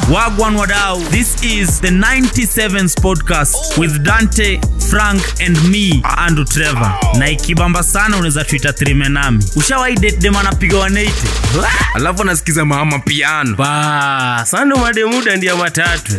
Wagwan Wadau. This is the 97s podcast with Dante, Frank and me, Andrew Trevor. Na ikibamba sana unaweza tuita trimenami. Ushawahi date dem anapiga 180? alafu anasikiza mama piano ba sando mademuda ndia matatu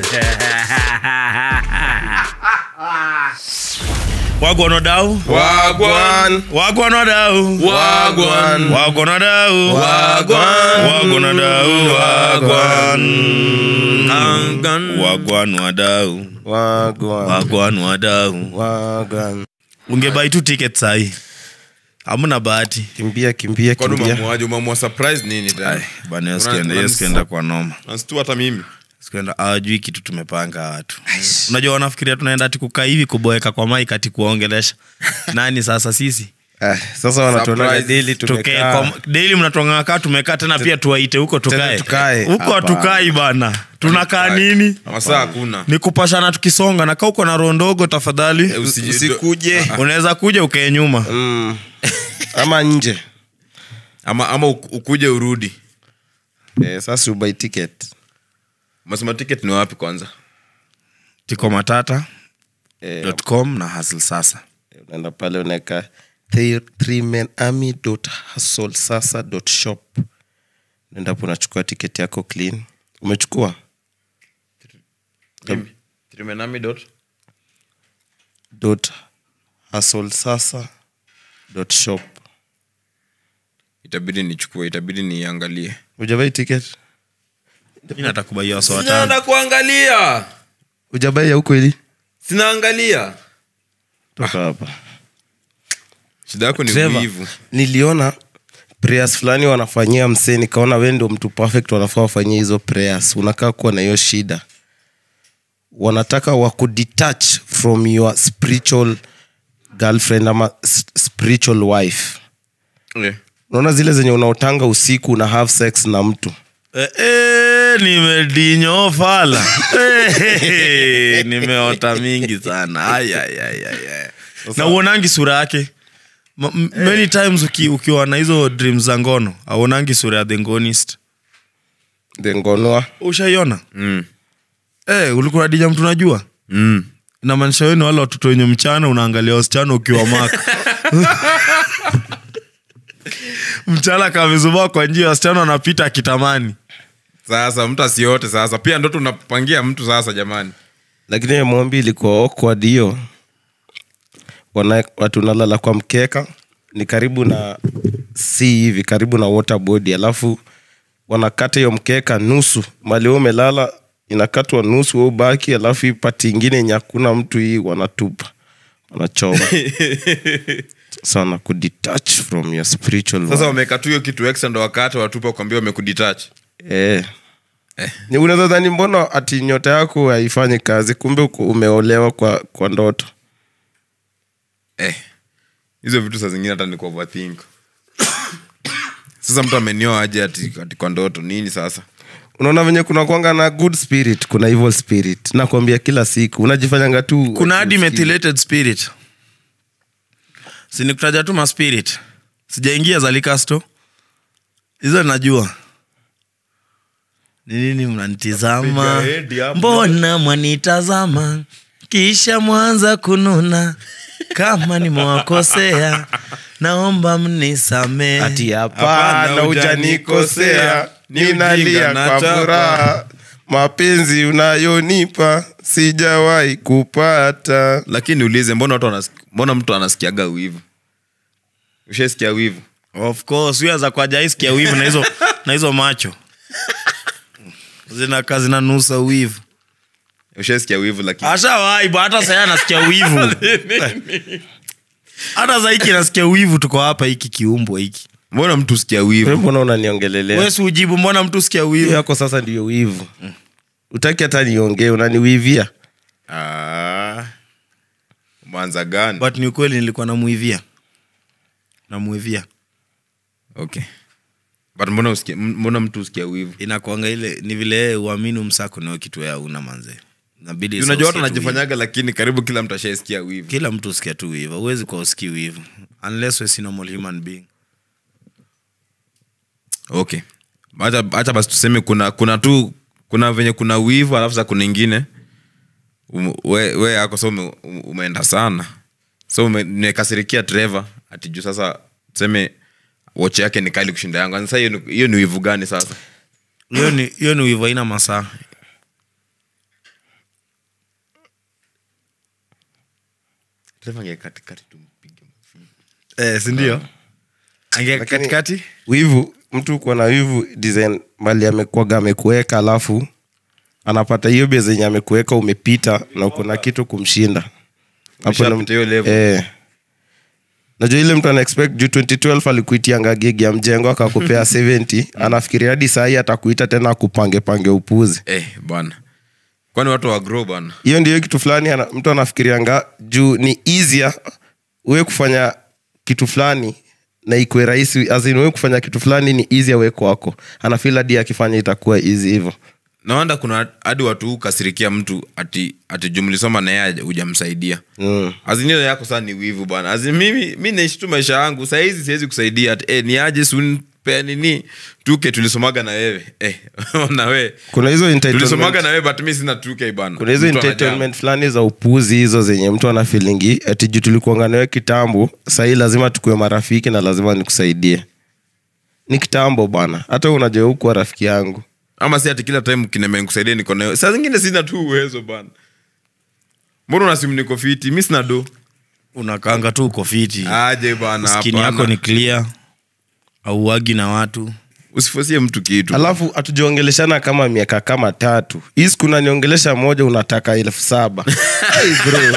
Wagwan Wadau. wagwan Wagwan Wadau. wagwan Wagwan Wadau. Wagwan. Wagwan Wadau. Wagwan. Wagwan. Wagwan Wadau. Wagwan. Wagwan Wadau. Wagwan. ungebai tu ticket sahi hamna bahati kimbia kimbia kwani kimbia umamuaje umamua surprise nini tayari bana Una- skienda una- skienda kwa noma nasitu hata mimi skienda awajui kitu tumepanga watu unajua wanafikiria tunaenda ati kukaa hivi kuboeka kwa maik ati kuwaongelesha nani sasa sisi Ah, sasa wanatuona Surprise. deli Tukae tumekaa kwa- daily mnatongana kaa tumekaa tena pia tuwaite huko tukae tukae. huko Hapana. hatukai bana tunakaa nini masaa hakuna ni kupashana tukisonga na kaa uko na roho ndogo tafadhali Eh, usiji- usikuje unaweza kuja ukae nyuma mm. ama nje ama ama uk- ukuje urudi eh, sasa ubai ticket masema ticket ni wapi kwanza tiko matata eh, com na hasl sasa unaenda pale unaweka sasa shop unaendapo unachukua ticket yako clean umechukua Mimi. Trimenami dot. dot sasa dot shop itabidi nichukue itabidi niangalie ujabai ticket mi natakubaia wasa watano sinaenda kuangalia ujabai ya huko ili sinaangalia toka hapa shida yako ni Trevor, wivu niliona prayers fulani wanafanyia msee nikaona we ndio mtu perfect wanafaa wafanyie hizo prayers unakaa kuwa na hiyo shida wanataka wakudetach from your spiritual girlfriend ama s- spiritual wife Eh. unaona zile zenye unaotanga usiku una have sex na mtu Eh, eh, nimedinyo fala Eh, nimeota mingi sana Ay, ay, ay, ay, ay. na uonangi sura yake Ma- m- many times uki, ukiwa na hizo dreams za ngono auonangi sura ya the ngonist dengonoa ushaiona Mm. eh, ulikuwa dija mtu najua Mm. inamaanisha wewe ni wale watoto wenye mchana unaangalia wasichana ukiwa maka mchana kamezubaa kwa njia wasichana wanapita akitamani sasa mtu asiote sasa pia ndo tunapangia mtu sasa jamani lakini hiyo mombi ilikuwa awkward hiyo Wana- watu nalala kwa mkeka ni karibu na si hivi karibu na waterboard alafu wanakata hiyo mkeka nusu mali wewe umelala inakatwa nusu we ubaki alafu hii pati ingine yenye hakuna mtu hii wanatupa wanachoma sasa wanakudetach from your spiritual sasa world. wameka tu hiyo kitu extra ndo wakati watupa kwambia wamekuditach Eh. Ni unaweza dhani mbona ati nyota yako haifanyi kazi kumbe uko- umeolewa kwa, kwa ndoto eh. hizo vitu saa zingine hata ni kwa overthink sasa mtu amenioa aje ati, ati kwa ndoto nini sasa unaona venye kuna kwanga na good spirit kuna evil spirit nakwambia kila siku unajifanyanga tu kuna hadi usikii. methylated spirit sinikutaja tu maspirit sijaingia za likasto hizo najua ni nini mnanitizama Piga hedi hapo. mbona mwanitazama kisha mwanza kununa kama nimewakosea naomba mnisamee ati Hapana, hapana hujanikosea. hujanikosea Ni ujinga ninalia kwa nachapa. furaha mapenzi unayonipa sijawahi kupata lakini ulize mbona watu wanas- mbona mtu anasikiaga wivu ushaisikia wivu of course huyo aza kwajaiskia wivu na hizo na hizo macho zinakaa zinanusa wivu ushaisikia wivu lakini ashawaibu hata saya anasikia wivu hata saiki nasikia wivu tuko hapa hiki kiumbwa hiki mbona mtu usikia Wewe wivu mbona unaniongelelea wesi ujibu mbona mtu sikia hiyo wivu yako sasa ndiyo wivu utaki hata niongee unaniwivia Ah. mwanza gani but ni ukweli nilikuwa namuivia namuivia okay but mbona usikia m- mbona mtu usikia wivu inakwanga ile ni vile yeye uamini umsako nao kitu ya una manze nabidi unajua watu usikie tu wivu. wanajifanyaga lakini karibu kila mtu ashaisikia wivu kila mtu usikia tu wivu huwezi kwa usikii wivu unless we si normal human being okay hacha hacha basi tuseme kuna kuna tu kuna venye kuna wivu alafu sa kuna ingine um, we, we yako so ume, um- umeenda sana so ume- nimekasirikia trevor ati juu sasa tuseme watch yake ni kali kushinda yangu sasa hiyo ni- hiyo ni wivu gani sasa hiyo ni hiyo ni wivu aina masaa trevor angekatikati tumpige eh, sindio ange Lakini- katikati wivu mtu kuwa na wivu design mali amekuaga amekuweka alafu anapata hiyo bia zenye amekuweka umepita na uko na kitu kumshinda Hapo Umeshapita ndo- hiyo level. eh. najua ile mtu ana expect juu 2012 alikuitianga gig ya mjengo akakupea 70 anafikiria hadi sahii atakuita tena akupange pange upuzi eh, bwana kwani watu wagro bana hiyo ndio kitu fulani ana, mtu anafikirianga juu ni easier we kufanya kitu fulani na ikwe rahisi azin we kufanya kitu fulani ni easier we kwako anafil hadi akifanya itakuwa easy hivyo nawanda kuna hadi watu hukasirikia mtu ati ati jumlisoma na yeye hujamsaidia mm. azinio yako saa ni wivu bwana Azin mimi mi naishi tu maisha yangu sahizi siwezi kusaidia ati eh, ni aje sunpe nini tuke tulisomaga na wewe eh, na we kuna hizo tulisomaga entitlement na wewe but mi sina tuke bana kuna hizo Mtu anajam. entitlement fulani za upuzi hizo zenye mtu anafilingi ati juu tulikuanga nawe kitambo sahii lazima tukuwe marafiki na lazima nikusaidie ni kitambo bwana hata unajua hukuwa rafiki yangu ama si ati kila time kineme nikusaidia niko nayo saa zingine sina tu uwezo bana mbona unasimu niko fiti mi sina do unakanga tu uko fiti aje bana skini hapana. yako ni clear auagi na watu usifosie mtu kitu alafu hatujaongeleshana kama miaka kama tatu hii siku unaniongelesha moja unataka elfu saba hey bro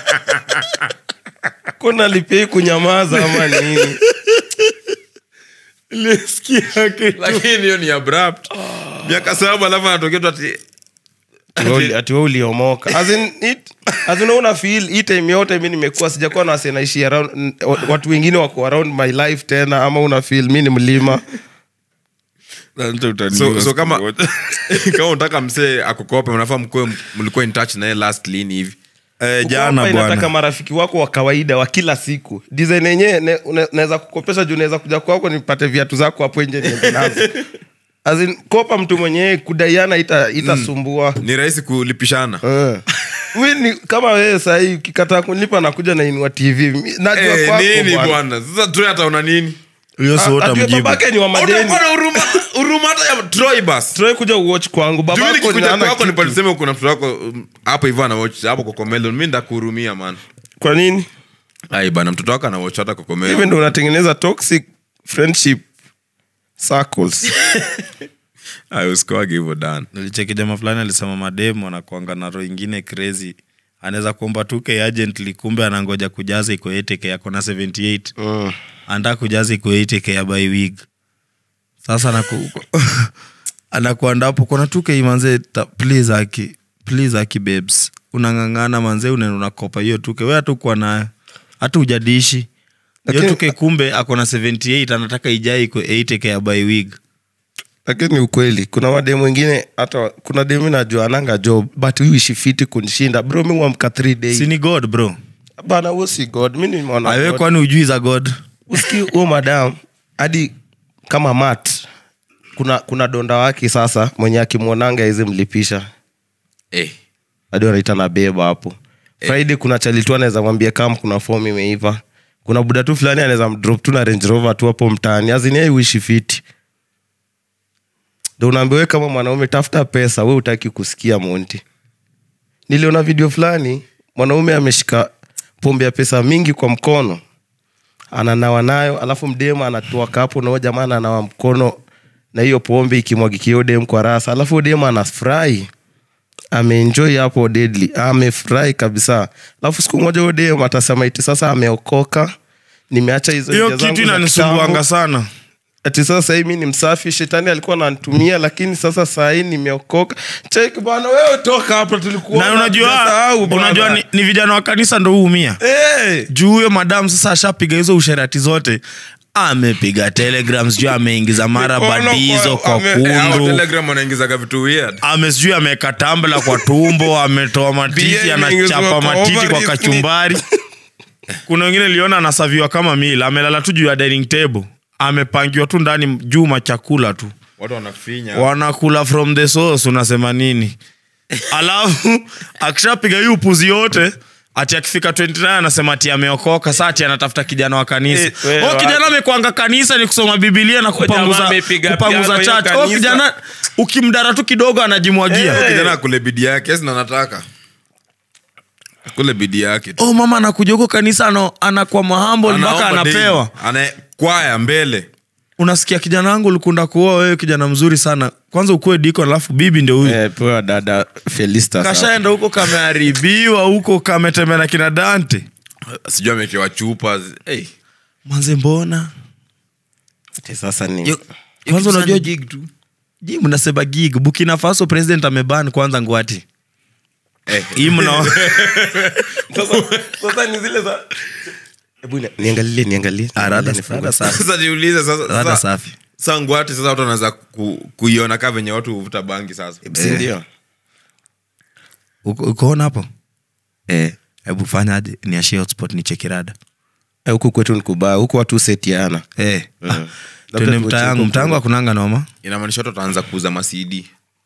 kuna lipei kunyamaza ama nini lakini hiyo ni abrupt miaka saba alafu anatokea tu ati Ati- ati we uliomoka As in, it- as in, una feel hii time yote mi nimekuwa sijakuwa na wase naishi around n- watu wengine wako around my life tena ama una feel mi ni mlima so, so kama kama unataka msee akukope unafaa mkuwe mlikuwa in touch naye last lini hivi eh, Kukopa jana inataka bwana marafiki wako wa kawaida wa kila siku design yenyewe ne- une- naweza kukopesha juu naweza kuja kwako nipate viatu zako hapo nje niende nazo As in, kopa mtu mwenyewe kudaiana ita- itasumbua ni rahisi kulipishana Eh. Mi ni kama wewe sahii ukikataa kunilipa nakuja nainua tv Mi- najua Eh, kwako nini bwana. bwana sasa tu ataona nini hiyo si Ah, ati utamjibu babake ni wa madeni Utakuwa na huruma huruma hata ya troy bas Try kuja uwatch kwangu Juu babako nikikuja hana kwako kitu. nipalisema kuna mtoto wako um, hapo hivyo anawatch hapo kokomelon mi ndakuhurumia man kwa nini ai bana mtoto wako anawatch hata hivi kokomelon ndo unatengeneza toxic friendship circles ai usikoage hivyo dan nilicheki jama fulani alisema mademu anakuanga na roho ingine crazy anaweza kuomba 2k urgently kumbe anangoja kujaza iko 8k ako na 78 mm. anataka kujaza iko 8k ya by week sasa anaku anakuanda hapo kona 2k manze ta- please aki please aki babes unang'ang'ana manze unaenda unakopa hiyo 2k we hata ukuwa nayo hata ujadishi hiyo Lakini- 2k kumbe ako na 78 anataka ijae iko 8k ya by week lakini ukweli kuna mademu wengine hata kuna demu najua ananga job but huishi fiti kunishinda bro mi wamka three days si ni god bro bana huo si god mi nimeona awe God. kwani ujui za god uski huo madam hadi kama mat kuna kuna donda wake sasa mwenye akimwonanga hizi mlipisha eh hadi wanaita na beba hapo friday kuna chalitu anaweza mwambia kama kuna fom imeiva kuna buda tu fulani anaweza mdrop tu na range rover tu hapo mtaani azini uishi fiti ndo unaambia we kama mwanaume tafuta pesa we utaki kusikia monti niliona video fulani mwanaume ameshika pombe ya pesa mingi kwa mkono ananawa nayo alafu mdemu anatoa kapo nao jamaa ananawa mkono na hiyo pombe ikimwagikia dem kwa rasa alafu dem anafurahi ameenjoy hapo deadly amefurahi kabisa alafu siku moja huyo dem atasema iti sasa ameokoka nimeacha hizo hiyo njia zangu kitu za inanisumbuanga kitambo. sana ati sasa sahii mi ni msafi shetani alikuwa ananitumia lakini sasa sahii nimeokoka chek bwana wewe toka hapa tulikuwa na unajua unajua ni, ni vijana wa kanisa ndo huumia hey. juu huyo madam sasa ashapiga hizo usherati zote amepiga telegrams juu ameingiza mara Mikono kwa- badizo kwa ame- Eh, hao kundu telegram wanaingizaga vitu weird ame sijui ameweka tambla kwa tumbo ametoa matiti Bia anachapa imeingizwa kwa matiti kwa ovaries. kachumbari kuna wengine liona anasaviwa kama mila amelala tu juu ya dining table amepangiwa tu ndani juu machakula tu watu wanafinya wanakula from the source unasema nini alafu akishapiga hii upuzi yote ati akifika 29 anasema ati ameokoka saa ati anatafuta kijana wa kanisa Eh, wewe oh, kijana amekwanga kanisa ni kusoma bibilia na kupanguza, jamaa amepiga kupanguza piano hiyo church oh, kanisa. kijana ukimdara tu kidogo anajimwagia kijana akule bidi yake sina nataka akule bidi yake tu. oh, mama anakuja huko kanisa ano, anakuwa mahambo mpaka Anaomba anapewa daily. Ana- kwaya mbele unasikia kijana wangu ulikunda kuoa wewe kijana mzuri sana kwanza ukuwe diko alafu bibi ndio huyu Eh, pewa dada felista sasa. kashaenda huko kameharibiwa huko kametembea na kina dante sijui amekewa chupa hey. manze mbona Ati sasa ni kwanza unajua ji mnasema gig bukina faso president ameban kwanza ngwati Eh. hii mna sasa ni zile za hebu ni- niangalie niangalie Ah, rada- Niangalie, rada safi. sasa jiulize sasa Rada sasa- safi sasa ngwati sasa watu wanaweza ku, kuiona kaa venye watu huvuta bangi sasa si ndio Uko- ukoona hapo Eh, hebu fanyaje niashie hotspot ni chekirada Eh, huku kwetu ni kubaya huku watu setiana Eh, Mm. ah, Labda twende tuache mtaa yangu huko mtaa yangu akunanga noma inamaanisha watu wataanza kuuza macd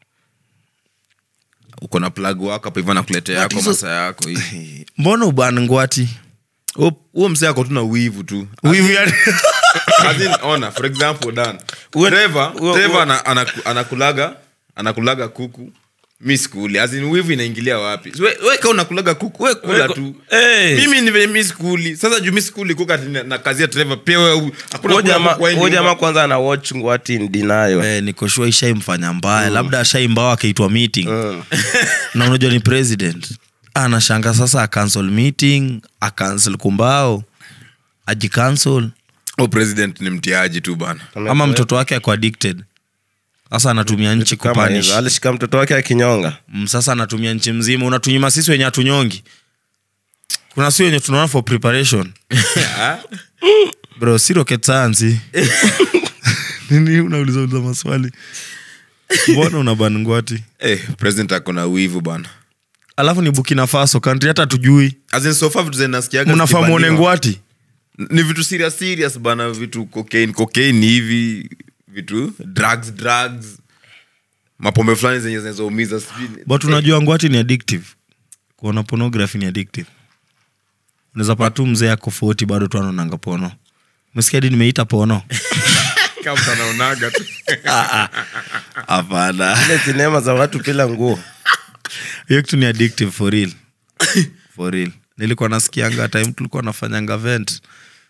uko na plug wako hapo hivyo nakuletea yako hizo- masa yako hii. mbona uban ngwati Huo- huo msee ako tu na wivu tu Wivu ya- As in, ona for example dan Uwe- Trevor- uwe- Trevor uwe- ana- anaku- anakulaga anakulaga kuku mi skuli azin wivu inaingilia wapi So, we- we ka unakulaga kuku we kula Weko- tu Eh. mimi ni venye mi skuli sasa juu mi skuli kuka na, na kazi ya Trevor pia we u- hakuna Huyo kula jamaa- kuku wa hii huyo jamaa nyumba. kwanza ana watch ngwati ndinayo Eh, nikoshua ishaimfanya mbaya labda ashaimbao akaitwa meeting na unajua ni president anashanga sasa acancel meeting acancel kumbao ajicancel Oh, president ni mtiaji tu bana ama mtoto wake ako addicted sasa anatumia nchi Kama kupanish hizo. alishika mtoto wake akinyonga Mm, sasa anatumia nchi mzima unatunyima sisi wenye hatunyongi kuna si wenye tunaona for preparation bro si rocket science nini unauliza uliza maswali mbona unaban ngwati eh, president ako na wivu bana alafu ni bukina faso kantri hata tujui azin sofa vitu zenasikiaga mnafaa muone zikibaniwa. ngwati ni vitu serious serious bana vitu cocaine cocaine hivi vitu drugs drugs mapombe fulani zenye zinazoumiza sijui- but unajua ngwati ni addictive kuona pornography ni addictive unaweza pata tu mzee ako 40 bado tu anaonanga pono mesikia hadi nimeita pono Kama mtu anaonaga tu hapana ile sinema za watu bila nguo hiyo kitu ni addictive for real for real nilikuwa nasikianga time tulikuwa nafanyanga vent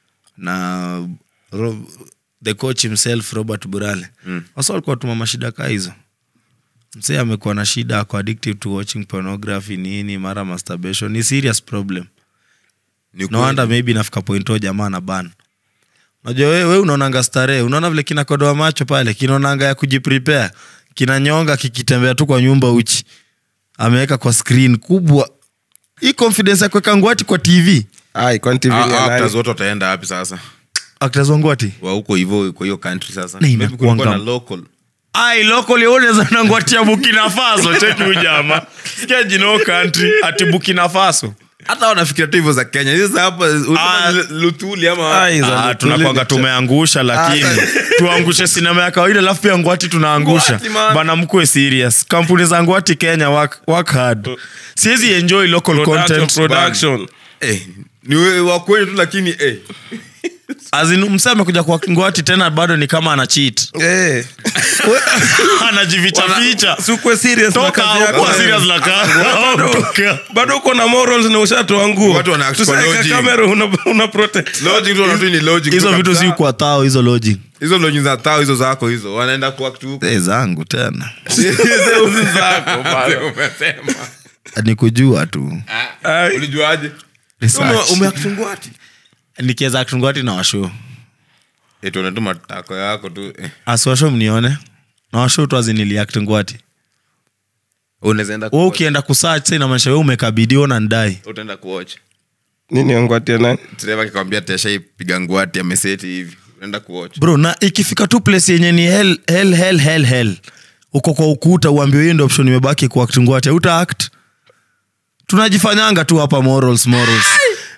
na Ro- the coach himself robert burale mm. wasa walikuwa tuma mashida kaa hizo msee amekuwa na shida ako addictive to watching pornography nini mara masturbation ni serious problem Ni no ukweli. wonder maybe nafika point o jamaa na ban unajua we, we unaonanga starehe unaona vile kinakodoa macho pale kinaonanga ya kujiprepare kinanyonga kikitembea tu kwa nyumba uchi ameweka kwa screen kubwa hii confidence ya kuweka ngwati kwa tv ai kwani TV Ah, ni ya ah, nani? actors wote wataenda wapi sasa actors wa ngwati wa huko hivyo kwa hiyo country sasa Na Maybe inakuanga- kulikuwa na local ai local unaweza na ngwati ya bukina faso cheki ujama sikia jino country ati bukina faso hata wanafikiria tu hivyo za kenya hizo za hapa Ah. unasema ni lutuli ama Ai, za Ah, Lutuli tunakwanga ni- tumeangusha lakini tuangushe sinema ya kawaida alafu pia ngwati tunaangusha Ngwati, man. bana mkuwe serious kampuni za ngwati kenya work, work hard siwezi enjoy local Production, content production. eh, ni wewe wa kweli tu lakini eh. Azin, msee amekuja kwa ngwati tena bado ni kama ana cheat Eh. anajificha ficha Sikuwe serious na toka kazi yako. ukuwa serious na kazi Toka. bado uko na morals na ushatoa nguo Watu wana act kwa Tusaweka logic. kamera una, una protect logic tu wanatu ni logic hizo tu vitu kabisa. si kwa tao hizo logic hizo logic za tao hizo zako hizo wanaenda kuact huko Eh, zangu tena Hizo zako bado. Umesema. ni kujua tu Ai. ulijuaje Research. Ume- umeact ngwati nikiweza akitungwati na washo Eh, tuone tu matako yako tu eh. asiwasho mnione na washo tu aziniliact ngwati unaweza enda we kuwatch. ukienda kusach sa inamaanisha we umekabidiwa na ndai utaenda kuwatch nini ongwatia nani dereva akikwambia teshaipiga ngwati ameseti hivi unaenda kuwatch bro na ikifika tu place yenye ni hell, hell, hell, hell, hell. uko kwa ukuta uambiwe hiyo ndo option imebaki kuact ngwati uta act tunajifanyanga tu hapa morals morals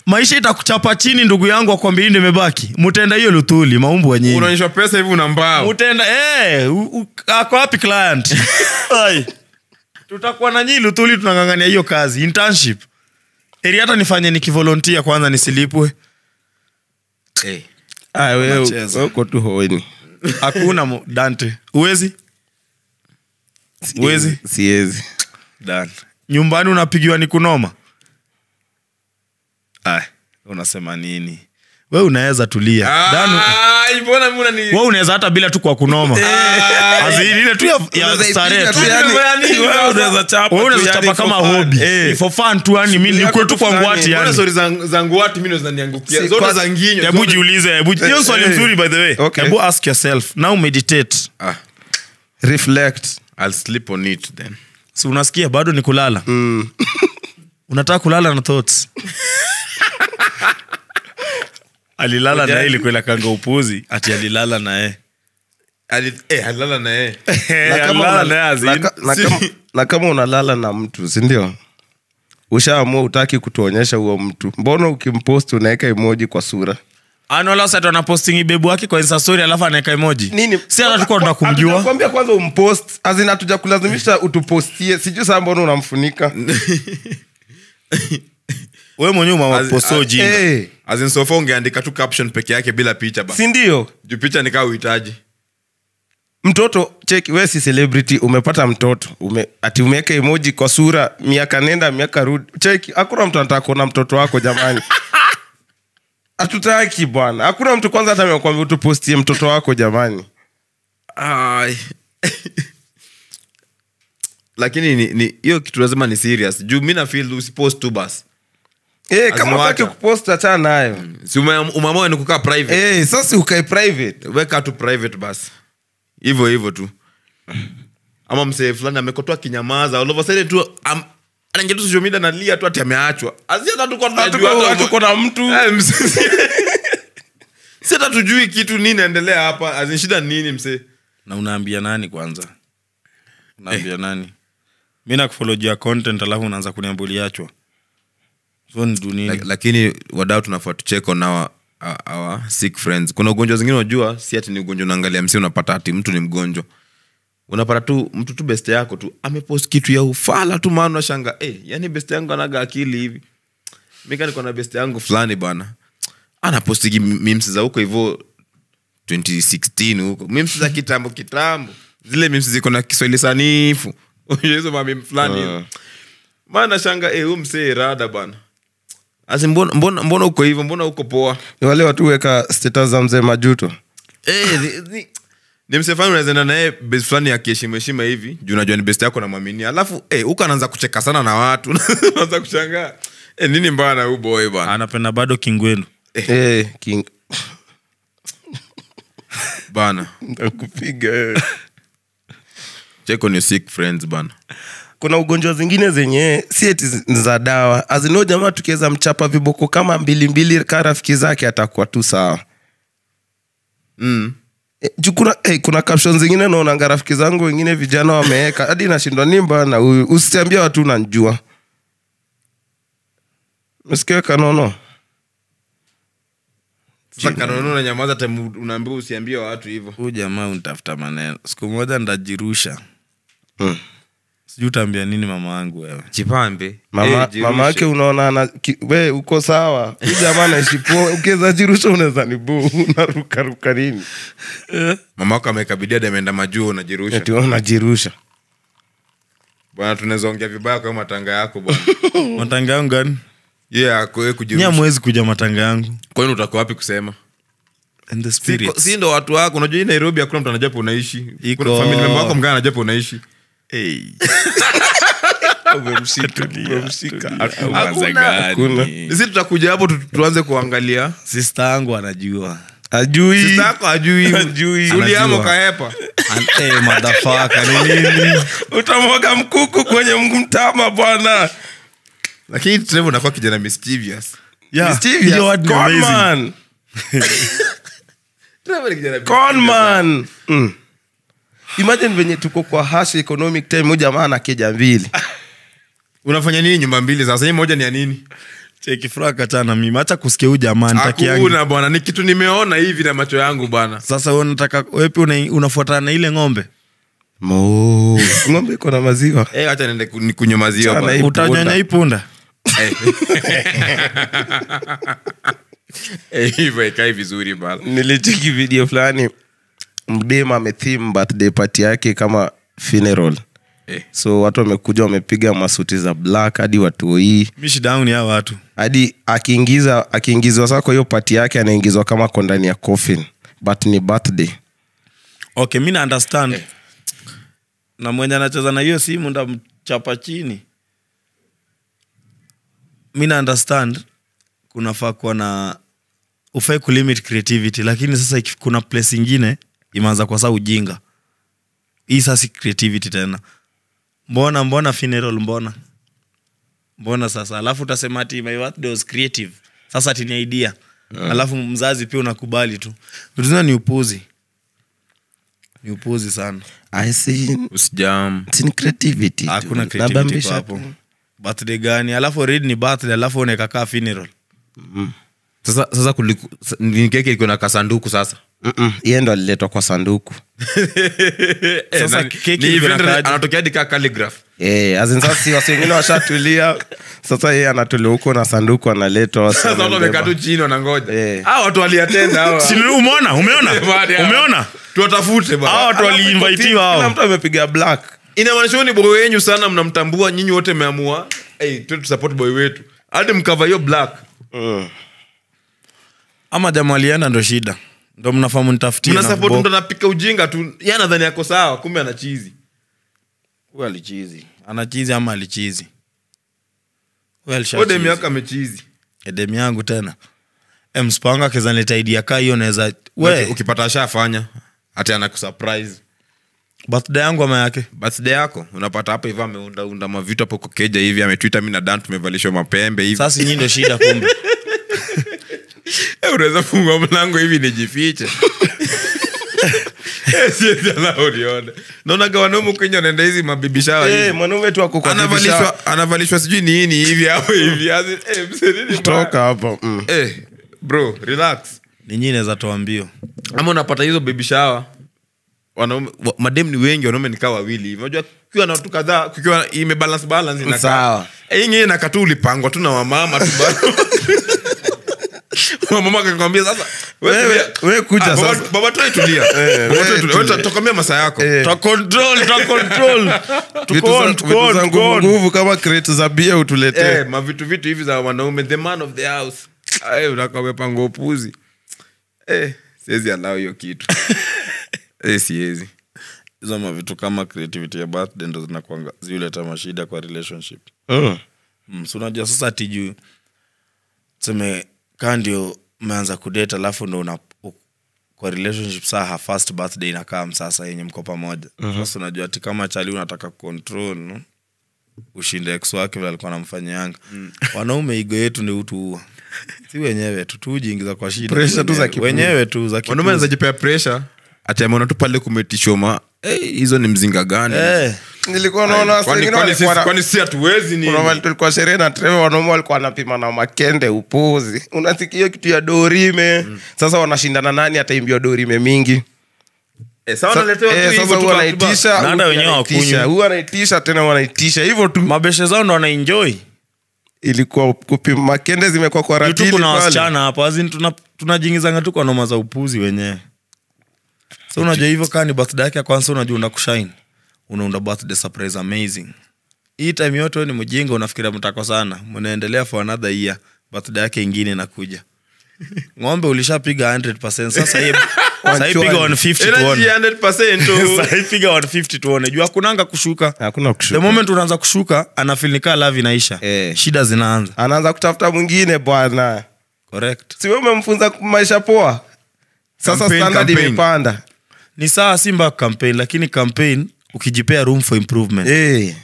maisha itakuchapa chini ndugu yangu akwambia hii ndio imebaki mutaenda hiyo luthuli maumbu wenyewe unaonyeshwa pesa hivi una mbao mutaenda eh, u- u- ako wapi client Ai. tutakuwa na nyii luthuli tunang'ang'ania hiyo kazi internship eri hata nifanye nikivolontia kwanza nisilipwe Eh. Ah, wewe Unacheza. wewe uko tu hoeni hakuna mo- dante uwezi Uwezi? siwezi Dan. nyumbani unapigiwa ni kunoma Ay, unasema nini we unaweza tulia Dan, Ah, mbona mbona ni we unaweza hata bila tu kwa kunoma As in, ile tu ya, ya Unaweza starehe ipiga tu. tu yani- Wewe wewe unaweza chapa Wewe tu unaweza yani chapa for kama fun. hobi Eh. Ni for fun tu yani mi Shughuli nikue yako tu kwa fulani. ngwati Mbona yani stori za za nguati mimi ndo zinaniangukia Si, zote kwa- za nginyo hebu zote- jiulize hebu hiyo swali eh. mzuri by the way Okay. hebu ask yourself now meditate Ah, reflect I'll sleep on it then si unasikia bado ni kulala mm. unataka unataka kulala na thoughts alilala naye ilikuwa kanga upuzi ati alilala naye Ali- eh, alilala na yeye na kama alilala una- naye as in. na ka- na kama- na kama unalala na mtu sindio ushaamua utaki kutuonyesha huo mtu mbona ukimpost unaweka emoji kwa sura anolaset anapostingi bebu wake kwa insta story alafu anaweka emoji nini si hata tukuwa tunakumjua Hatujakwambia kwanza umpost azin hatuja kulazimisha utupostie sijui saa mbona unamfunika we mwenyewe As- umaposoji Eh, As in so far ungeandika tu caption peke yake bila picha ba si ndio juu picha nikaa uhitaji mtoto cheki we si celebrity umepata mtoto ume, ati umeweka emoji kwa sura miaka nenda miaka rudi cheki hakuna mtu anataka kuona mtoto wako jamani hatutaki bwana hakuna mtu kwanza hata amekwambia utupostie mtoto wako jamani Ai. lakini ni- ni hiyo kitu lazima ni serious juu mi nafil usipost tu bas Eh, kama Azimuacha. utaki kupost achana nayo si ume- umeamua ni kukaa private Eh, sasa ukae private weka tu private bas hivyo hivyo tu ama msee fulani amekotoa kinyamaza all of a sudden tu am- anaingia tu social media nalia tu ati ameachwa Asi hata tuko tunajua Hatuko- hata- hatuko na mtu Eh, msee. si hata tujui kitu nini naendelea hapa As in shida ni nini msee na unaambia nani kwanza unaambia nani mi nakufolojia content alafu unaanza kuniambuliachwa so ni dunini Lak- lakini wadau tunafaa tucheck on our, our, our sick friends kuna ugonjwa zingine unajua si ati ni ugonjwa unaangalia msi unapata ati mtu ni mgonjwa unapata tu mtu tu best yako tu amepost kitu ya ufala tu maana unashanga eh, yani best yangu anaga akili hivi mika niko na best yangu fulani bana anapostigi mims za huko hivo 2016 huko mims za kitambo kitambo zile mims ziko na kiswahili sanifu Unajua hizo mamim fulani hivi. maana shanga eh, huyu msee rada bana asi mbona, mbona, mbona uko hivyo mbona uko poa Ni wale watu weka status za mzee majuto Eh, ni- ni- ni msee fulani unawezaenda naye best fulani akiheshima heshima hivi juu unajua ni best yako namwaminia alafu eh, huko anaanza kucheka sana na watu naanza kushangaa eh, nini mbaya na huu boy bana anapenda bado kingwenu Eh, king bana nakupiga eh. check on your sick friends bana kuna ugonjwa zingine zenye si eti zi- ni za dawa azino jamaa tukiweza mchapa viboko kama mbili mbili ka rafiki zake atakuwa tu sawa mm. Eh, juu kuna, eh, kuna caption zingine naonanga rafiki zangu wengine vijana wameweka hadi nashindwa nimba na huyu usitiambia watu unanjua mesikia kanono sasa kanunu na nyamaza time unaambiwa usiambie watu hivyo huu jamaa untafuta maneno siku moja ndajirusha Mm. sijui utaambia nini mama wangu wewe chipambe mama mama yake unaona ana, ki, we uko sawa huyu jamaa naishi poa ukiweza jirusha unaweza ni bu unarukaruka nini mama wako amekabidia ameenda majuu unajirusha eti wewe unajirusha bwana tunaweza ongea vibaya kwa hiyo matanga yako bwana matanga yangu gani yeah, ako wewe ni kujirusha amwezi kuja matanga yangu kwani utakuwa wapi kusema And the si, spirits. si ndo watu wako unajua hii nairobi hakuna mtu anajua pa unaishi Iko. Kuna family member wako mgana anajua pa unaishi Hey. Hakuna. si tutakuja hapo tu, tuanze kuangalia sista yangu anajua ajui sista yako ajui Hajui. uliamo Anajua. kaepa An- eh, motherfucker, ni nini utamwaga mkuku kwenye mtama bwana lakini trevor unakuwa kijana mischievous Yeah, Mischievous. hiyo word ni Con amazing. man. trevor ni kijana Con mischievous. man. Mm. imagine venye tuko kwa hash economic time huyu jamaa na keja mbili unafanya nini nyumba mbili sasa hii moja ni ya nini cheki fraka chana mimi hacha kusikia huu jamaa nitakiangi hakuna bwana ni kitu nimeona hivi na macho yangu bwana sasa wewe unataka wepi una, unafuatana na ile ng'ombe Mo. ng'ombe iko na maziwa Eh, acha niende ku- nikunywe maziwa Chana bwana. hii utanyonya punda. hii punda Eh. Eh, hivyo ikai vizuri bana nilicheki video fulani mdem amethim birthday party yake kama funeral Eh. so watu wamekuja wamepiga masuti za black hadi watoi mi shida yangu ni hao watu hadi akiingiza akiingizwa saa kwa hiyo pati yake anaingizwa kama ko ndani ya coffin but ni birthday okay mi na understand na mwenye anacheza na hiyo simu ndamchapa chini mi na understand kunafaa kuwa na ufai kulimit creativity lakini sasa iki- kuna place ingine imeanza kwa saa ujinga hii sasa si creativity tena mbona mbona funeral mbona mbona sasa alafu utasema ati my birthday was creative sasa ati ni idea alafu mzazi pia unakubali tu vitu zingine ni upuzi ni upuzi sana I see, usijam it's in creativity tu. hakuna creativity Nabambisha kwa hapo tu. birthday gani alafu already ni birthday alafu unekakaa funeral sasa sasa kuliku, sa- ni keke iko na kasanduku sasa Mm-mm, yeye ndo aliletwa kwa sanduku Sasa na- keki ni ilivyo event- inakaaje? anatokea hadi kaa calligraph Eh, as in sasa si wasi wengine washatulia sasa yeye anatulia huko na sanduku analetwa wasi sasa watu wamembeba. wamekaa tu chini wanangoja Eh. Hawa watu waliatenda hawa. Si ni- umeona umeona Bado hawa. umeona tuwatafute bwana. hao watu Alafu iko waliinvitiwa team, kila hao mtu amepiga black inamaanisha huyu ni boy wenyu sana mnamtambua nyinyi wote mmeamua hey, tu tusupport boy wetu hadi mkava hiyo black ama jamaa alienda ndo shida ndo mnafamu nitafutie mna na support bo- mtu anapika ujinga tu yeye anadhani yako sawa kumbe ana chizi Huyu alichizi anachizi ama alichizi Huyu alisha ode chizi. miaka amechizi edem yangu tena Eh, mspanga kezanileta idea kaa hiyo naweza Uki- we ukipata ashafanya hati anakusurprise birthday yangu ama yake birthday yako unapata hapa hivi ameundaunda mavitu hapo kwa keja hivi ametwita mi na dan tumevalishwa mapembe hivi sasa nyii ndo shida kumbe Eh, unaweza fungua mlango hivi nijifiche Eh, siwezi allow nione. naonaga wanaume kwenye wanaenda hizi mabibishawa hizi. Eh, mwanaume tu ako kwa dirisha. anavalishwa anavalishwa sijui nini hivi hapo hivi As in, eh, mzee, nini mbaya? toka hapo mm. Eh, bro relax ni nyii naweza toa mbio ama unapata hizo baby shower wanaume wa- madem ni wengi wanaume nikaa wawili hivi unajua kukiwa na watu kadhaa kukiwa imebalance balance inakaa Sawa. eh ingine inakaa tu ulipangwa tu na wamama tu bado mama akakwambia sasa wewe Wewe- tulia. wewe kuja Ah, baba- sasa. baba tu tulia Eh, baba wewe tu tulia wewe tulia. tokomea masaa yako Eh. Twa control, twa control. vitu Tuko on, za- tuko vitu on, za tuko nguvu on. nguvu kama kreti za bia utuletee eh mavitu vitu hivi za wanaume the man of the house eh unakaa umepanga upuzi eh siwezi allow hiyo kitu eh siwezi hizo mavitu kama creativity ya birthday ndo zinakwanga ziuleta mashida kwa relationship Mm. mm, so unajua sasa ati juu tuseme kaa ndio umeanza kudate alafu ndo una u- kwa relationship saa ha first birthday inakaa sasa yenye mko pamoja sasa unajua ati kama chali unataka control no? ushinde ex wake vile alikuwa namfanyianga wanaume igo yetu ni utuua si wenyewe tu tujiingiza kwa shida Pressure tu za wenyewe. kipuzi. wenyewe tu za wanaume kipuzi. anazajipea presha ati ameona tu pale kumetishoma Eh, hizo ni mzinga gani Eh, nilikuwa naona watu Kwani- wengine kwani walikuwa sisi- na- kwani si hatuwezi ni kuna wali tulikuwa sherehe na treve wanaume walikuwa wanapima na makende upuzi unasikia hiyo kitu ya dorime sasa wanashindana nani ataimbiwa dorime mingi Eh, sawa Sa- naletewa tu eh, hivyo sasa tu huwa back to back. anaitisha Na hata huyu wenyewe anaitisha, hawakunywi. huyu anaitisha tena wanaitisha hivyo tu mabeshe zao ndo wanaenjoy ilikuwa kupima makende zimekuwa kwa Juu tu ratili kuna pale. wasichana hapo azin tunajingizanga tu kwa noma za upuzi wenyewe so unajua hivyo kaa ni birthday yake ya kwanza unajua una kushine unaunda birthday surprise amazing hii time yote we ni mjinga unafikiria mtako sana mnaendelea for another year birthday yake ingine inakuja ng'ombe ulishapiga 100 sasa hii sasa hii piga 150 Energy tuone 100% tu. sasa hii piga 150 tuone juu hakunanga kushuka hakuna the kushuka moment unaanza kushuka anafilnika lavi inaisha Eh. shida zinaanza anaanza kutafuta mwingine bwana correct siwe umemfunza maisha poa sasa Campaign, standard campaign. imepanda ni sawa simba campaign lakini campaign ukijipea room for improvement Eh.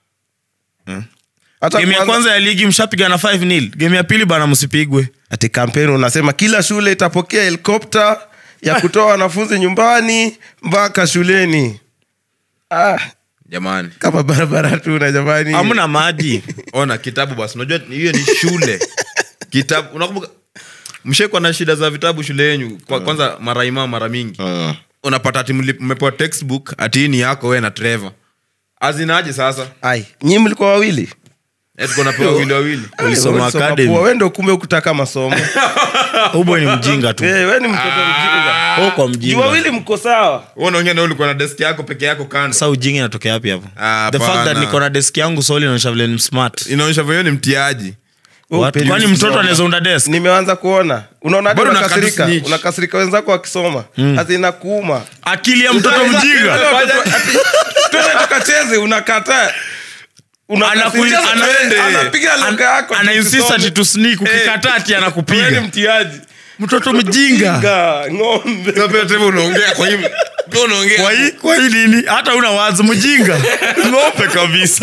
Eh. hata game ya kwanza- kwanza ya ligi mshapiga na 5 nil game ya pili bana msipigwe ati kampeni unasema kila shule itapokea helikopta ya kutoa wanafunzi nyumbani mpaka shuleni ah, jamani kama barabara tu na jamani hamna maji ona kitabu basi unajua hiyo ni shule kitabu unakumbuka mshekwa na shida za vitabu shule yenyu kwa, kwanza maraima mara mingi Mm. unapata ati mli- mmepewa textbook ati hii ni yako we na trevor azinaje sasa ai nyii mlikuwa wawili Eh, tuko napewa wawili wawili Ulisoma Ulisoma academy. poa, we ndo kumbe ukutaka masomo uboy ni mjinga tu Eh, we ni mtoto mjinga oh, kwa Juu mjinga wawili mko sawa Wewe unaongea na ulikuwa na desk yako peke yako kando sa ujinga inatokea wapi hapo Ah, the fact that hapana. niko na desk yangu soli inaonyesha vile ni smart inaonyesha vyo ni mtiaji What? Upendi kwani kusoma. mtoto anaweza unda desk nimeanza kuona unaona hadi Bado unakasirika unakatu snitch. unakasirika wenzako wakisoma hati inakuuma akili ya mtoto mjinga twende tukacheze unakataa Anaku- ana- anapiga lugha yako ana insist ati tu sneak ukikataa ati Wewe ni anakupiga mtiaji mtoto mjinga Ga, ng'ombe Sasa unaongea kwa hivi Pia unaongea kwa hii kwa hii nini hata una wazi mjinga ngope kabisa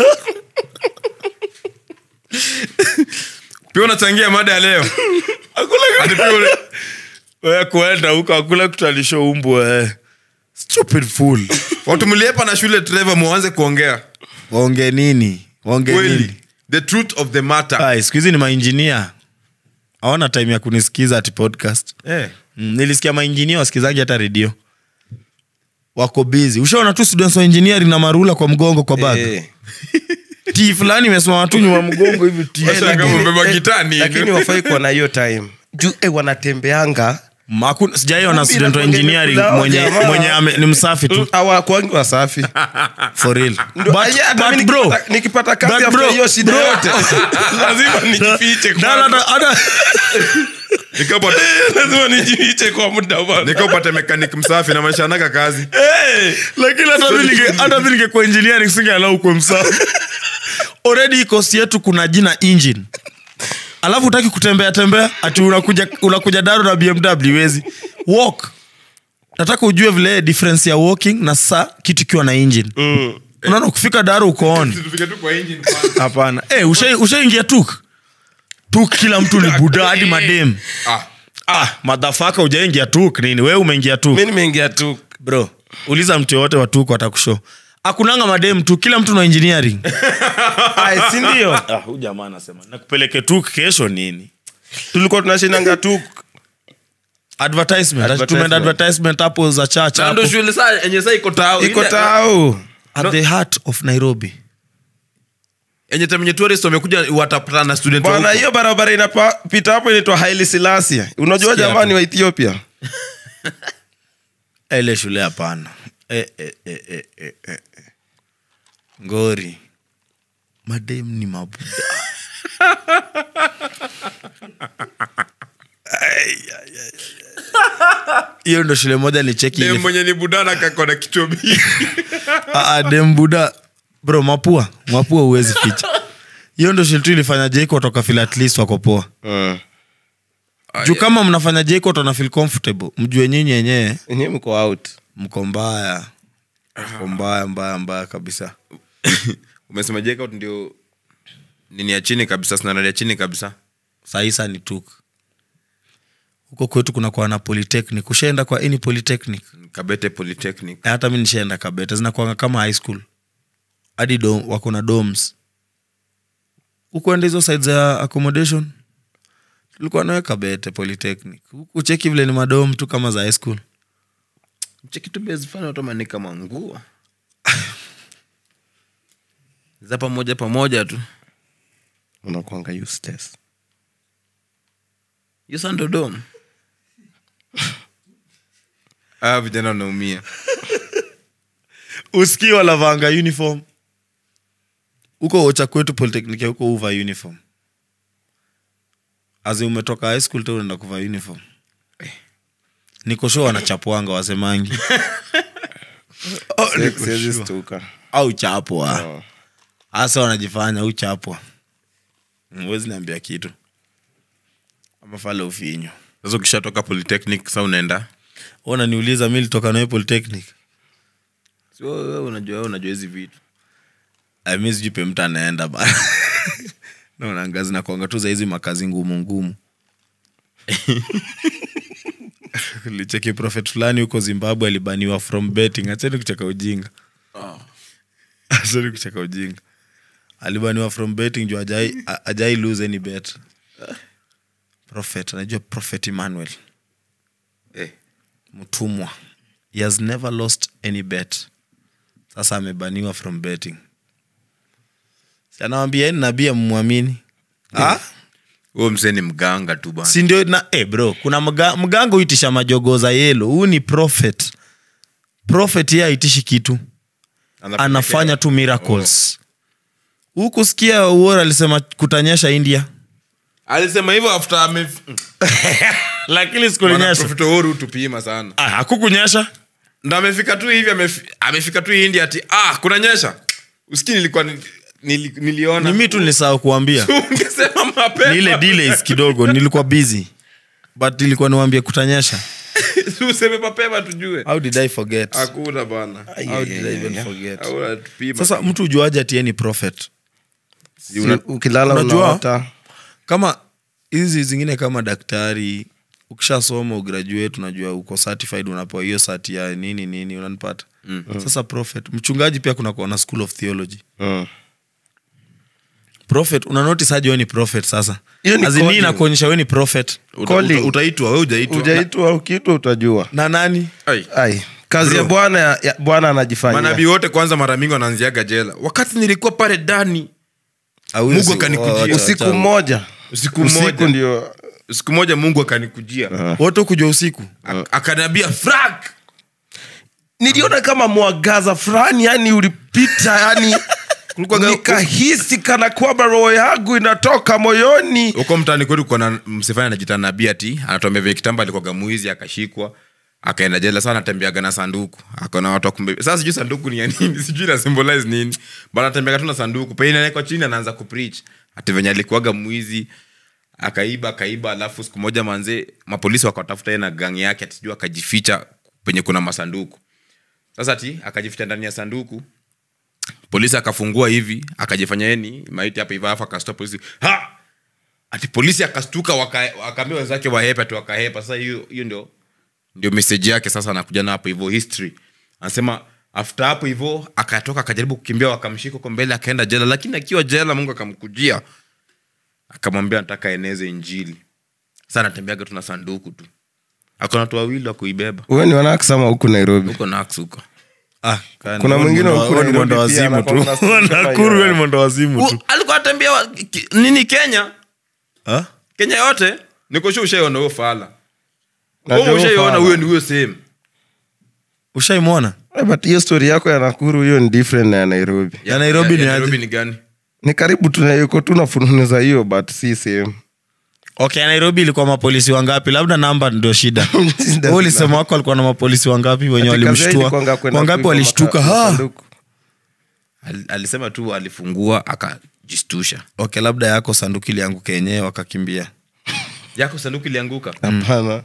pia unachangia mada ya leo Ati pia ule- wewe kuenda huko akula kutalisha umbu eh stupid fool watu mliepa na shule trevor muanze kuongea waonge nini waonge nini kweli the truth of the matter Ai, siku hizi ni mainjinia awana time ya kunisikiza ati podcast eh. mm, nilisikia mainjinia wasikizangi hata redio wako busy ushaona tu students wa engineering na marula kwa mgongo kwa bag Eh. ti fulani imesimama tu nyuma mgongo hivi ti Sasa kama umebeba gitaa ni- lakini wafai kuwa na hiyo time juu eh, wanatembeanga Maku- sijaiona Kumbi student wa inakuanga engineering imekula mwenye, jamaa. mwenye ame, ni msafi tu awakwangi wasafi for real Ndo- But- aye, hata but mi bro, nikipata- nikipata kazi but after bro, hiyo shida bro. yote lazima nijifiche Na- kwanza. na- na- na- Nikapata- lazima nijifiche kwa muda bwana. nikapata mekanik msafi na maisha anaga kazi lakini hata mi ninge- hata mi ningekuwa engineering singealau kwe msafi already kosi yetu kuna jina engine alafu utaki kutembea tembea ati unakuja, unakuja daro na bmw wezi walk nataka ujue vile difference ya walking na saa kitu ikiwa na engine mm. unaona ukifika daro uko on Tufike tu kwa engine kwanza. hapana hey, ushaingia usha tuk tuk kila mtu ni buda hadi madem Ah, ah, madhafaka ujaingia tuk nini we umeingia tuk mi nimeingia tu bro uliza mtu yoyote wa tuk watakusho akunanga madem tu kila mtu na engineering Ai, si ndio ah, huyu jamaa anasema nakupeleke tuk kesho nini tulikuwa tunashinanga tu advertisement Advertisement. tumeenda advertisement hapo za church na hapo ndo shule saa enye saa iko tao iko Ile- tao at the heart of nairobi enye time yenye tourist wamekuja watapatana na student wa bwana huko. hiyo barabara inapita hapo inaitwa haili silasia unajua Sikia jamani tu. wa ethiopia Eh, ile shule hapana eh, eh, eh, eh, eh, eh. eh. ngori madem ni mabuda Ai, ai, ai, ai. hiyo ndo shule moja nicheki Dem ile- mwenye ni budana kakona kichwa mingi. Ah, ah, dem buda bro mapua mapua huwezi ficha hiyo ndo shule tu ilifanya jeko toka fil at least wako poa juu kama mnafanya jeko tona feel comfortable mjue nyinyi yenyewe enyewe mko out mko mbaya mko mbaya mbaya mbaya kabisa umesema jacout ndio nini ya chini kabisa standard ya chini kabisa saisa ni tuk huko kwetu kuna kwa na polytechnic ushaenda kwa any polytechnic kabete polytechnic Eh, hata mi nishaenda kabeta zinakwanga kama high school hadi dom, wako na doms hukuenda hizo side za accommodation tulikuwa nawe kabete polytechnic huku cheki vile ni madom tu kama za high school chekitu bezifanya utomani kama nguo za pamoja pamoja tu unakwanga useless yosandodom ah, vijana wanaumia usikii walavanga uniform huko ocha kwetu polytechnic ya huko uva uniform azi umetoka high school tu unaenda kuvaa uniform niko sure wanachapwanga wasemangi Si- siwezi stuka au chapwa hasa wanajifanya uchapwa wezi niambia kitu amafala ufinyo sasa ukishatoka polytechnic sa unaenda unaniuliza mi litoka nawe polytechnic Si wewe- wewe unajua wewe unajua hizi vitu Ay, mi sijui pe mtu anaenda bana naonanga zinakwanga tu za hizi makazi ngumu ngumu licheki profet fulani huko zimbabwe alibaniwa from betting acheni kucheka ujinga acheni kucheka ujinga alibaniwa from betting juu ajai, a- ajai lose any bet prophet anajua prophet emmanuel Eh. mtumwa he has never lost any bet sasa amebaniwa from betting Si anawambia ni nabii amwamini ah? huo msee ni mganga tu bana si ndio na eh bro kuna mga, mganga huitisha majogo za yelo huu ni prophet prophet ye aitishi kitu anafanya tu miracles huku sikia uor alisema kutanyesha india alisema hivyo after ame lakini sikulinyesha Prophet Uhuru tupima sana ah, hakukunyesha ndo amefika tu hivi amefi- amefika tu india ati ah kuna nyesha usikii nilikuwa ni- nili, niliona ni mi tu nilisahau kuambia ungesema mapema ni ile delays kidogo nilikuwa busy but ilikuwa niwambie kutanyesha useme mapema tujue how did i forget hakuna bana how did i even forget Hakuna tupima. sasa mtu ujuaje ati yeye ni prophet Si ukilala unajua? unaota kama hizi zingine kama daktari ukishasoma ugraduate unajua uko certified unapewa hiyo sati ya nini nini unanipata mm. sasa prophet mchungaji pia kuna kuona school of theology mm. prophet una notice aje wewe ni prophet sasa Hiyo ni As in, hii calling. inakuonyesha wewe ni prophet Uta- calling. uta- utaitwa we ujaitwa ujaitwa ukiitwa utajua na nani Ai. ai kazi ya bwana ya bwana anajifanyia manabii wote kwanza mara mingi wanaanziaga jela wakati nilikuwa pale ndani Au Mungu si- akanikujia. wacha- usiku wacha- mmoja Usiku usiku mmoja. ndio siku moja mungu akanikujia wote kujua usiku Ak- akaniambia frank niliona kama mwangaza fulani yani ulipita yani Kulikuwaga- nikahisi kana kwamba roho yangu inatoka moyoni huko mtaani kwetu kuna msifani anajita nabii ati anatuambia vile kitambo alikuwaga mwizi akashikwa akaenda jela saa anatembeaga na sanduku akona watu wakumbe sasa sijui sanduku ni ya nini sijui na symbolize nini but anatembeaga tu na sanduku pengine anawekwa chini anaanza kupreach ati venye alikuwaga mwizi akaiba akaiba alafu siku moja manze mapolisi wakatafuta yeye na gang yake ati sijui akajificha penye kuna masanduku sasa ati akajificha ndani ya sanduku polisi akafungua hivi akajifanya yeye ni maiti hapa hivi alafu akastua polisi ha ati polisi akastuka waka- wakaambia wenzake wahepe ati wakahepa sasa hiyo hiyo ndio ndio meseji yake sasa anakuja na hapo hivyo history anasema after hapo hivyo akatoka akajaribu kukimbia wakamshika huko mbele akaenda jela lakini akiwa jela mungu akamkujia akamwambia nataka eneze injili sasa anatembeaga tu na sanduku tu akona watu wawili wa kuibeba wewe ni wanakisama huku nairobi huko nax huko ah, kani- Kuna wewe ni mwingine mwendo- huku wewe ni Nairobi mwendo pia wazimu anakuwa na tu stori kama nakuru hiyo. wewe ni mwendo wazimu tu U- alikuwa atembea wa- ki- nini kenya Ah? kenya yote nikosha ushaiona huyo fala Najua Wewe huyo ushaiona fala. huyo ni huyo sehemu ushaimwona Eh, but hiyo stori yako ya nakuru hiyo ni different na ya nairobi Ya Nairobi ni aje? nairobi ni gani ni karibu tunayuko tu na fununu za hiyo but si sehemu okay nairobi ilikuwa mapolisi wangapi labda namba ndio shida Wewe ulisema wako alikuwa na mapolisi wangapi wenye Ati kazi yao walimshtua ilikuwanga kwenda wangapi kuiba walishtuka maka- ha masanduku. Al- alisema tu alifungua akajistusha okay labda yako sanduku ilianguka yenyewe wakakimbia yako sanduku ilianguka hapana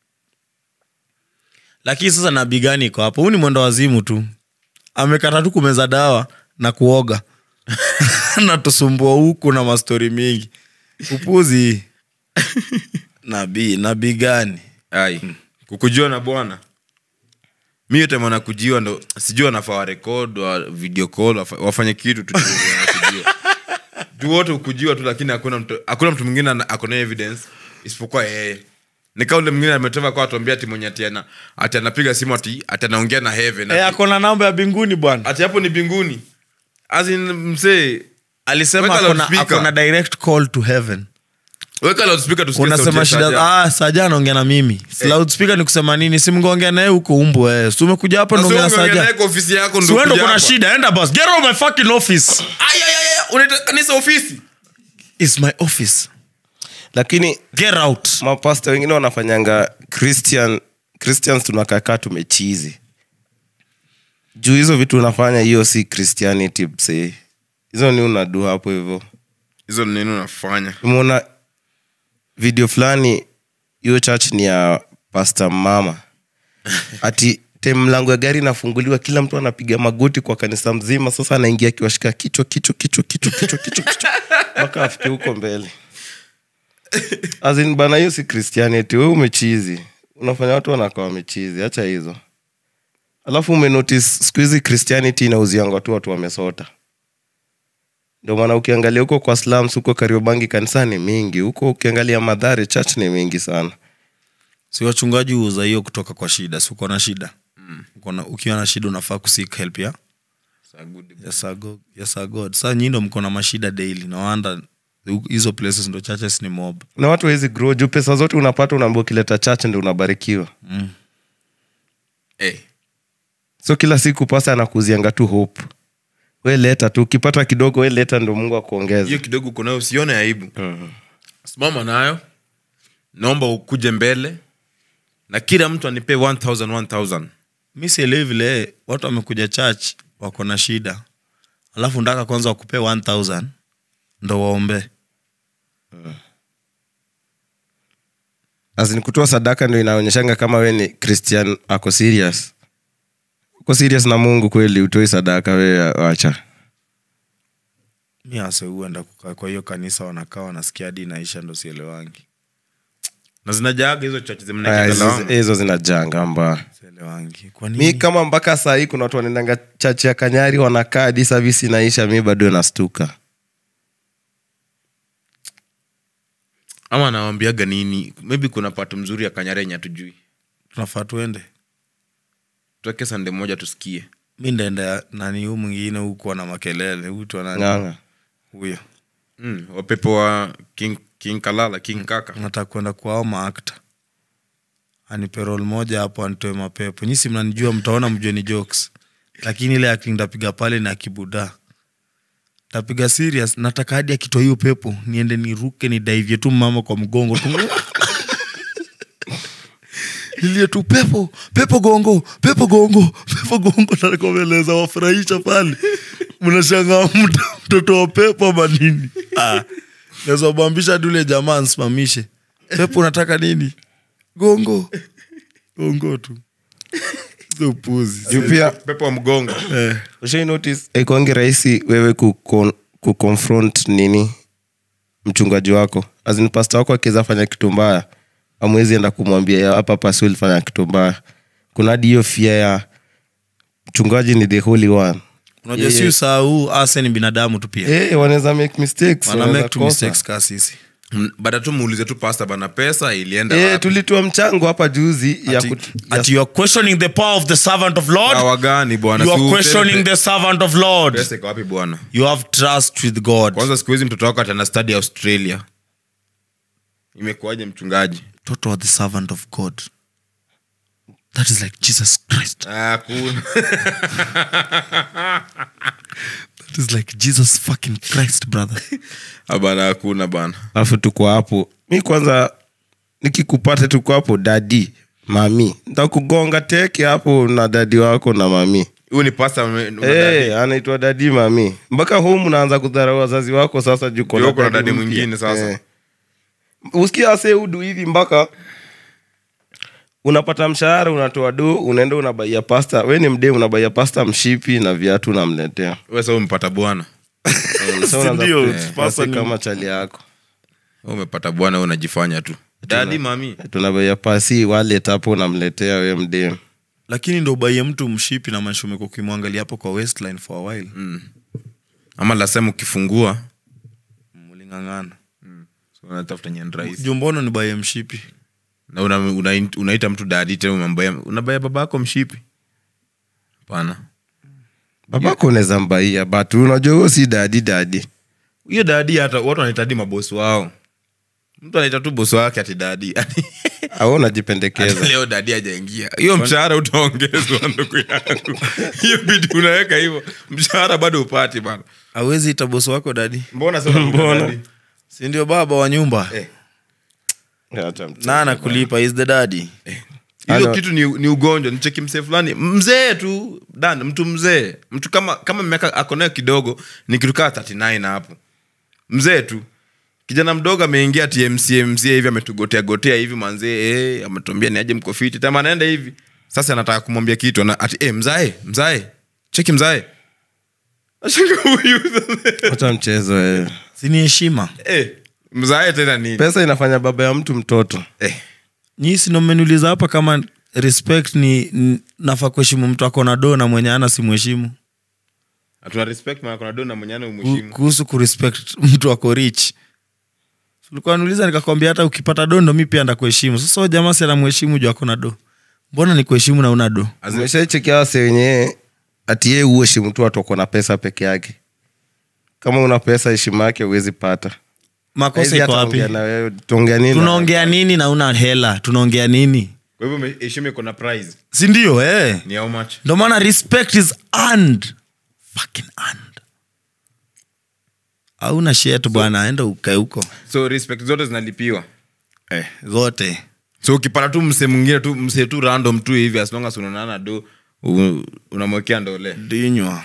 lakini sasa nabii gani iko hapo huu ni mwendo wazimu tu amekata tu kumeza dawa na kuoga natusumbua huku na mastori mingi upuzi nabii nabii gani ai kukujua na bwana mi yote mwana kujiwa ndo sijui wanafaa warekod wa video call wafa- wafanye kitu tu wanakujua. juu wote ukujiwa tu lakini hakuna mtu hakuna mtu mwingine ana- ako na evidence isipokuwa yeye nika ule mwingine ametoka kwa atuambia ati mwenye ati ana- ati anapiga simu ati ati anaongea na heaven e, ati- akona namba ya binguni bwana ati hapo ni binguni azin msee alisema Weka akona, loudspeaker. akona direct call to heaven weka loudspeaker tusikie sauti unasema ya shida Saja. ah, saja anaongea na mimi Si loudspeaker ni kusema nini simngeongea naye huko umbu eh. si umekuja hapa Na sio naongea na ungeongea naye saja kwa ofisi yako ndo siwendo kuja kuna hapa. shida enda bas get out of my fucking office Ay, ay, ay, ay, unaita kanisa ofisi It's my office lakini get out mapasta wengine wanafanyanga christian christians tunakakaa tumechizi juu hizo vitu unafanya hiyo si christianity msee hizo ni unadu hapo hivyo hizo ni nini unafanya umeona video fulani hiyo church ni ya pasta mama ati te mlango ya gari inafunguliwa kila mtu anapiga magoti kwa kanisa mzima sasa anaingia akiwashika kichwa kichwa kichwa kichwa kichwa kichwa kichwa mpaka afike huko mbele azin bana hiyo si christianity we umechizi unafanya watu wanakaa wamechizi hacha hizo alafu umenotice siku hizi christianity inauzianga tu watu wamesota ndio maana ukiangalia huko kwa slums huko kariobangi kanisa ni mingi huko ukiangalia madhare church ni mingi sana si wachungaji huuza hiyo kutoka kwa shida si uko na shida Uko na- ukiwa na shida unafaa kuseek help ya yes, sir, God. Yes, sir, God. saa nyi ndo mko na mashida daily nawanda hizo places ndo churches ni mob na watu hawezi grow juu pesa zote unapata unaambia ukileta church ndio unabarikiwa Eh, so kila siku pasa anakuzianga tu hope we leta tu ukipata kidogo we leta ndo mungu akuongeze hiyo kidogo uko nayo usione aibu simama nayo naomba ukuje mbele na kila mtu anipee 1000 1000 mi sielewi vile watu wamekuja church wako na shida alafu ndaka kwanza wakupee 1000 ndo waombe Azin kutoa sadaka ndo inaonyeshanga kama we ni christian ako serious uko serious na mungu kweli utoi sadaka we wacha mi ase huenda kukaa kwa hiyo kanisa wanakaa wanasikia hadi inaisha ndo sielewangi na zinajaaga hizo chache Aya, zimnaekea hizo- lawama. hizo zinajanga mbaya sielewangi kwa mi nini kama mpaka saa hii kuna watu wanaendanga chache ya kanyari wanakaa hadi savisi inaisha mi bado nastuka ama nawambiaga nini maybe kuna pato mzuri ya kanyarenya tujui tunafaa tuende tuweke sande moja tusikie mi ndaenda nani huu mwingine huku ana makelele huitwa nani ng'anga huyo mm, wapepo wa king, king kalala king kaka nataka kwenda kwao maakta anipe rol moja hapo anitoe mapepo nyisi mnanijua mtaona mjue ni jokes lakini ile acting ndapiga pale na kibuda tapiga serious nataka hadi akitoa hiyo pepo niende niruke nidaivye tu mama kwa mgongo tu ilie tu pepo pepo gongo pepo gongo pepo gongo nakomeleza wafurahisha pale mnashangaa mto- mtoto wa pepo ama nini ah. naweza bambisha tule jamaa nsimamishe pepo unataka nini gongo gongo tu hizo puzi juu pia pepo wa mgongo eh. ushai notice haikuangi rahisi wewe kukon- kuconfront nini mchungaji wako azin pasta wako akiweza fanya kitu mbaya amwezi enda kumwambia "Ya, hapa pasi ulifanya kitu mbaya kuna hadi hiyo fia ya mchungaji ni the holy one unajua Yeah, si yeah. usahau ase ni binadamu tu pia hey, wanaweza make mistakes wana wanaweza make tu kosa. mistakes ka sisi Mm, baada tu muulize tu pasta bana pesa ilienda Eh, wapi? tulitoa mchango hapa juzi ya Ati- kut- ati you are questioning the power of the servant of lord Dawa gani bwana you Si are upepe- questioning the servant of lord pesa iko wapi bwana you have trust with god kwanza siku hizi mtoto wako atana stadi australia imekuwaje mchungaji toto wa the servant of god that is like jesus christ Ah, kuna that is like jesus fucking christ brother Ah, bana hakuna bana alafu tuko hapo mi kwanza nikikupata tuko hapo dadi mami ntakugonga teke hapo na dadi wako na mami huyu ni pasta ame- una hey, anaitwa dadi mami mpaka home unaanza kudharau wazazi wako sasa juu Ndio kuna dadi mwingine sasa. usikia ase udu hivi mpaka unapata mshahara unatoa do unaenda unabaia pasta we ni mdee unabaia pasta mshipi na viatu unamletea wewe sasa umepata bwana Sasa unaanza ndio, ku- pasta pasi ni- kama chali yako Wewe umepata bwana wewe unajifanya tu dadi mami tunabaia pasi walet hapo unamletea we mdee lakini ndo ubaie mtu mshipi na maisha umekuwa ukimwangalia hapo kwa westline for a while ama lasema ukifungua muling'ang'ana so unatafuta nyani rahisi jumbono ni baie mshipi na una, una, unaita mtu dadi tena unambaya unabaya baba yako mshipi hapana babako unaweza mbaia but unajua huo si dadi dadi hiyo dadi hata watu wanaita hadi mabosi wao mtu anaita tu bosi wake ati dadi au Ati unajipendekeza leo dadi ajaingia hiyo mshahara utaongezwa ndugu yangu hiyo bidi unaweka hivyo mshahara bado upati bana awezi ita bosi wako dadi mbona sasa unamuita dadi? sindio baba wa nyumba Eh. Acha mtu. na anakulipa is the daddy hiyo Ano- kitu ni, ni ugonjwa nicheki msee fulani mzee tu dan mtu mzee mtu kama kama miaka akonayo kidogo ni kitu kaa 39 hapo mzee tu kijana mdogo ameingia tmcmc hivi ametugotea gotea hivi manzee eh, ametuambia ni aje mko fiti tama anaenda hivi sasa anataka kumwambia kitu ana, ati eh, mzae mzae cheki mzae Nashanga huyu sasa. Acha mchezo eh. sini heshima eh, mzae tena nini pesa inafanya baba ya mtu mtoto eh, nyii sindo mmeniuliza hapa kama respect ni n- nafaa kuheshimu mtu ako na do na mwenye ana simheshimu tuna respect maana kuna do na mwenyana Ku- umheshimu kuhusu kurespect mtu ako rich ulikuwa niuliza nikakwambia hata ukipata do ndo mi pia ndakuheshimu sasa huyo jamaa si anamheshimu juu akona do mbona ni kuheshimu na una do umeshaichekia wase wenye ati yeye uheshimu tu watu wako na pesa peke yake kama una pesa heshima yake huwezi pata makosa Haizi iko hata wapi ongea na wewe, tuongea nini na- tunaongea nini na una hela tunaongea nini kwa hivyo ume- heshima iko na prize sindio eh? ni how much ndo maana respect is earned. Fucking earned. hauna shet bwana enda ukae huko so respect zote zinalipiwa eh, zote so ukipata tu mse mwingine tu mse tu random tu hivi as long as unaonana do u- unamwekea ndole dinywa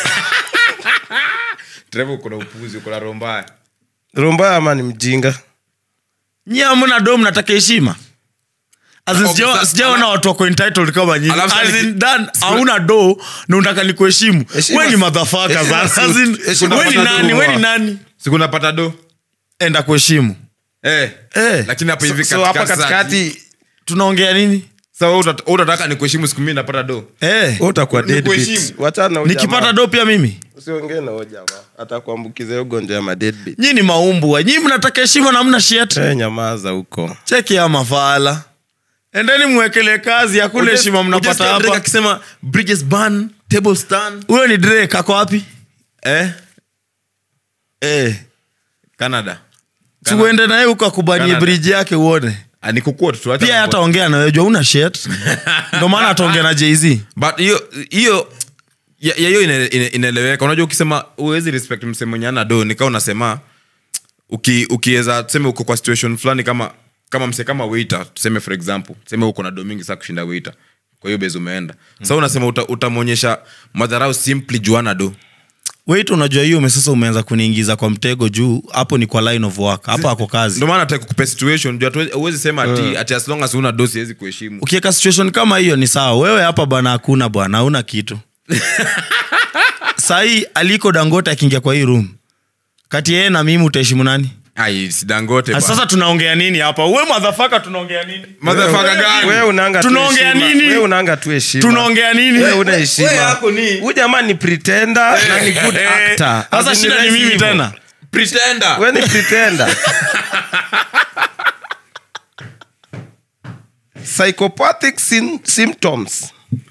treva uko na upuzi uko na roho mbaya roho mbaya ama ni mjinga nyi amna do mnataka heshima As in, Okay, sijawa- sa- sijaona ala- watu wako entitled kama nyinyi. Alafu As sasa in, niki- Dan, hauna do na unataka nikuheshimu Heshima we ni si- madhafaka heshima si- heshima we ni si nani utumwa. we ni nani siku napata do enda kuheshimu eh. Eh. lakini hapa hivi so hapa katikati sasa- katikati tunaongea nini Sasa wewe utat- wewe utataka nikuheshimu siku mimi napata do eh, wewe utakuwa Ni deadbeat. kuheshimu. Wachana na huyu nikipata jamaa. do pia mimi usiongee na huyo jamaa atakuambukiza hiyo ugonjwa ya madeadbeat. nyi ni maumbwa nyi mnataka heshima na mna shet Eh, nyamaza huko cheki ya mafala endeni mwekele kazi hakuna heshima mnapata Ujasikia Drake hapa akisema bridges burn table stand huyo ni drake ako wapi eh eh. canada tuende naye huko akubanie Canada. briji yake uone Ah, ni kuquote tu acha pia mambo. hataongea nawe jua una shet ndo maana ataongea na jz but hiyo hiyo ya ya hiyo ina- ina- inaeleweka unajua ukisema uwezi respect mse mwenye ana do nikaa unasema uki- ukiweza tuseme uko kwa situation fulani kama kama mse kama waiter tuseme for example tuseme uko na do mingi saa kushinda waiter kwa hiyo bezi umeenda sa unasema uta- utamwonyesha madharau simply juana do wait unajua hiyo ume sasa umeanza kuniingiza kwa mtego juu hapo ni kwa line of work hapo ako kazi ndio maana nataka kukupa situation juu hatuwezi- huwezi sema ati, ati as long as una do siwezi kuheshimu ukiweka situation kama hiyo ni sawa wewe hapa bwana hakuna bwana hauna kitu sahii aliko dangote akiingia kwa hii room kati yeye na mimi utaheshimu nani ai sidangote Ah, sasa tunaongea nini hapa we madhafaka tunaongea nini Motherfucker gani? Wewe unanga tu Tunaongea heshima. nini? Wewe unanga tu heshima. tunaongea nini Wewe una heshima. wewe yako ni- Huyu jamaa ni pretender na ni good actor. sasa As in shida ni rahisi mimi hivyo. tena pretender Wewe ni pretender. Psychopathic sym- symptoms.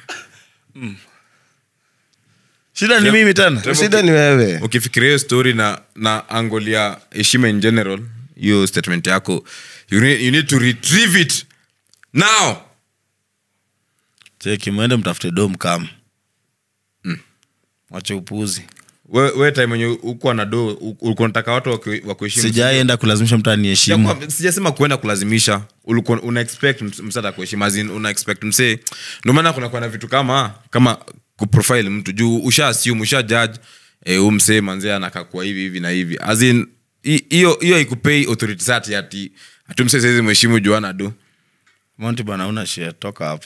shida ni mimi tena Shida ni wewe. ukifikiria hiyo story na na angle ya heshima in general hiyo statement yako you need, you need to retrieve it now cheki mwende mtafute dom kam wache upuzi we, we time enye ukuwa na do u- ulikuwa nataka watu waku- wakuheshimu sijaienda kulazimisha mtu aniheshimu Sija- sijasema kuenda kulazimisha ulikuwa una expect ms- msata kuheshima as in una expect msee ndio maana kuna na vitu kama kama kuprofile mtu juu usha assume usha judge eh, huu msee manzee anakakua hivi hivi na hivi as in hi- hiyo hiyo ikupei authority sati ati ati msee saizi mheshimu juu ana do monti bana una shia toka hapa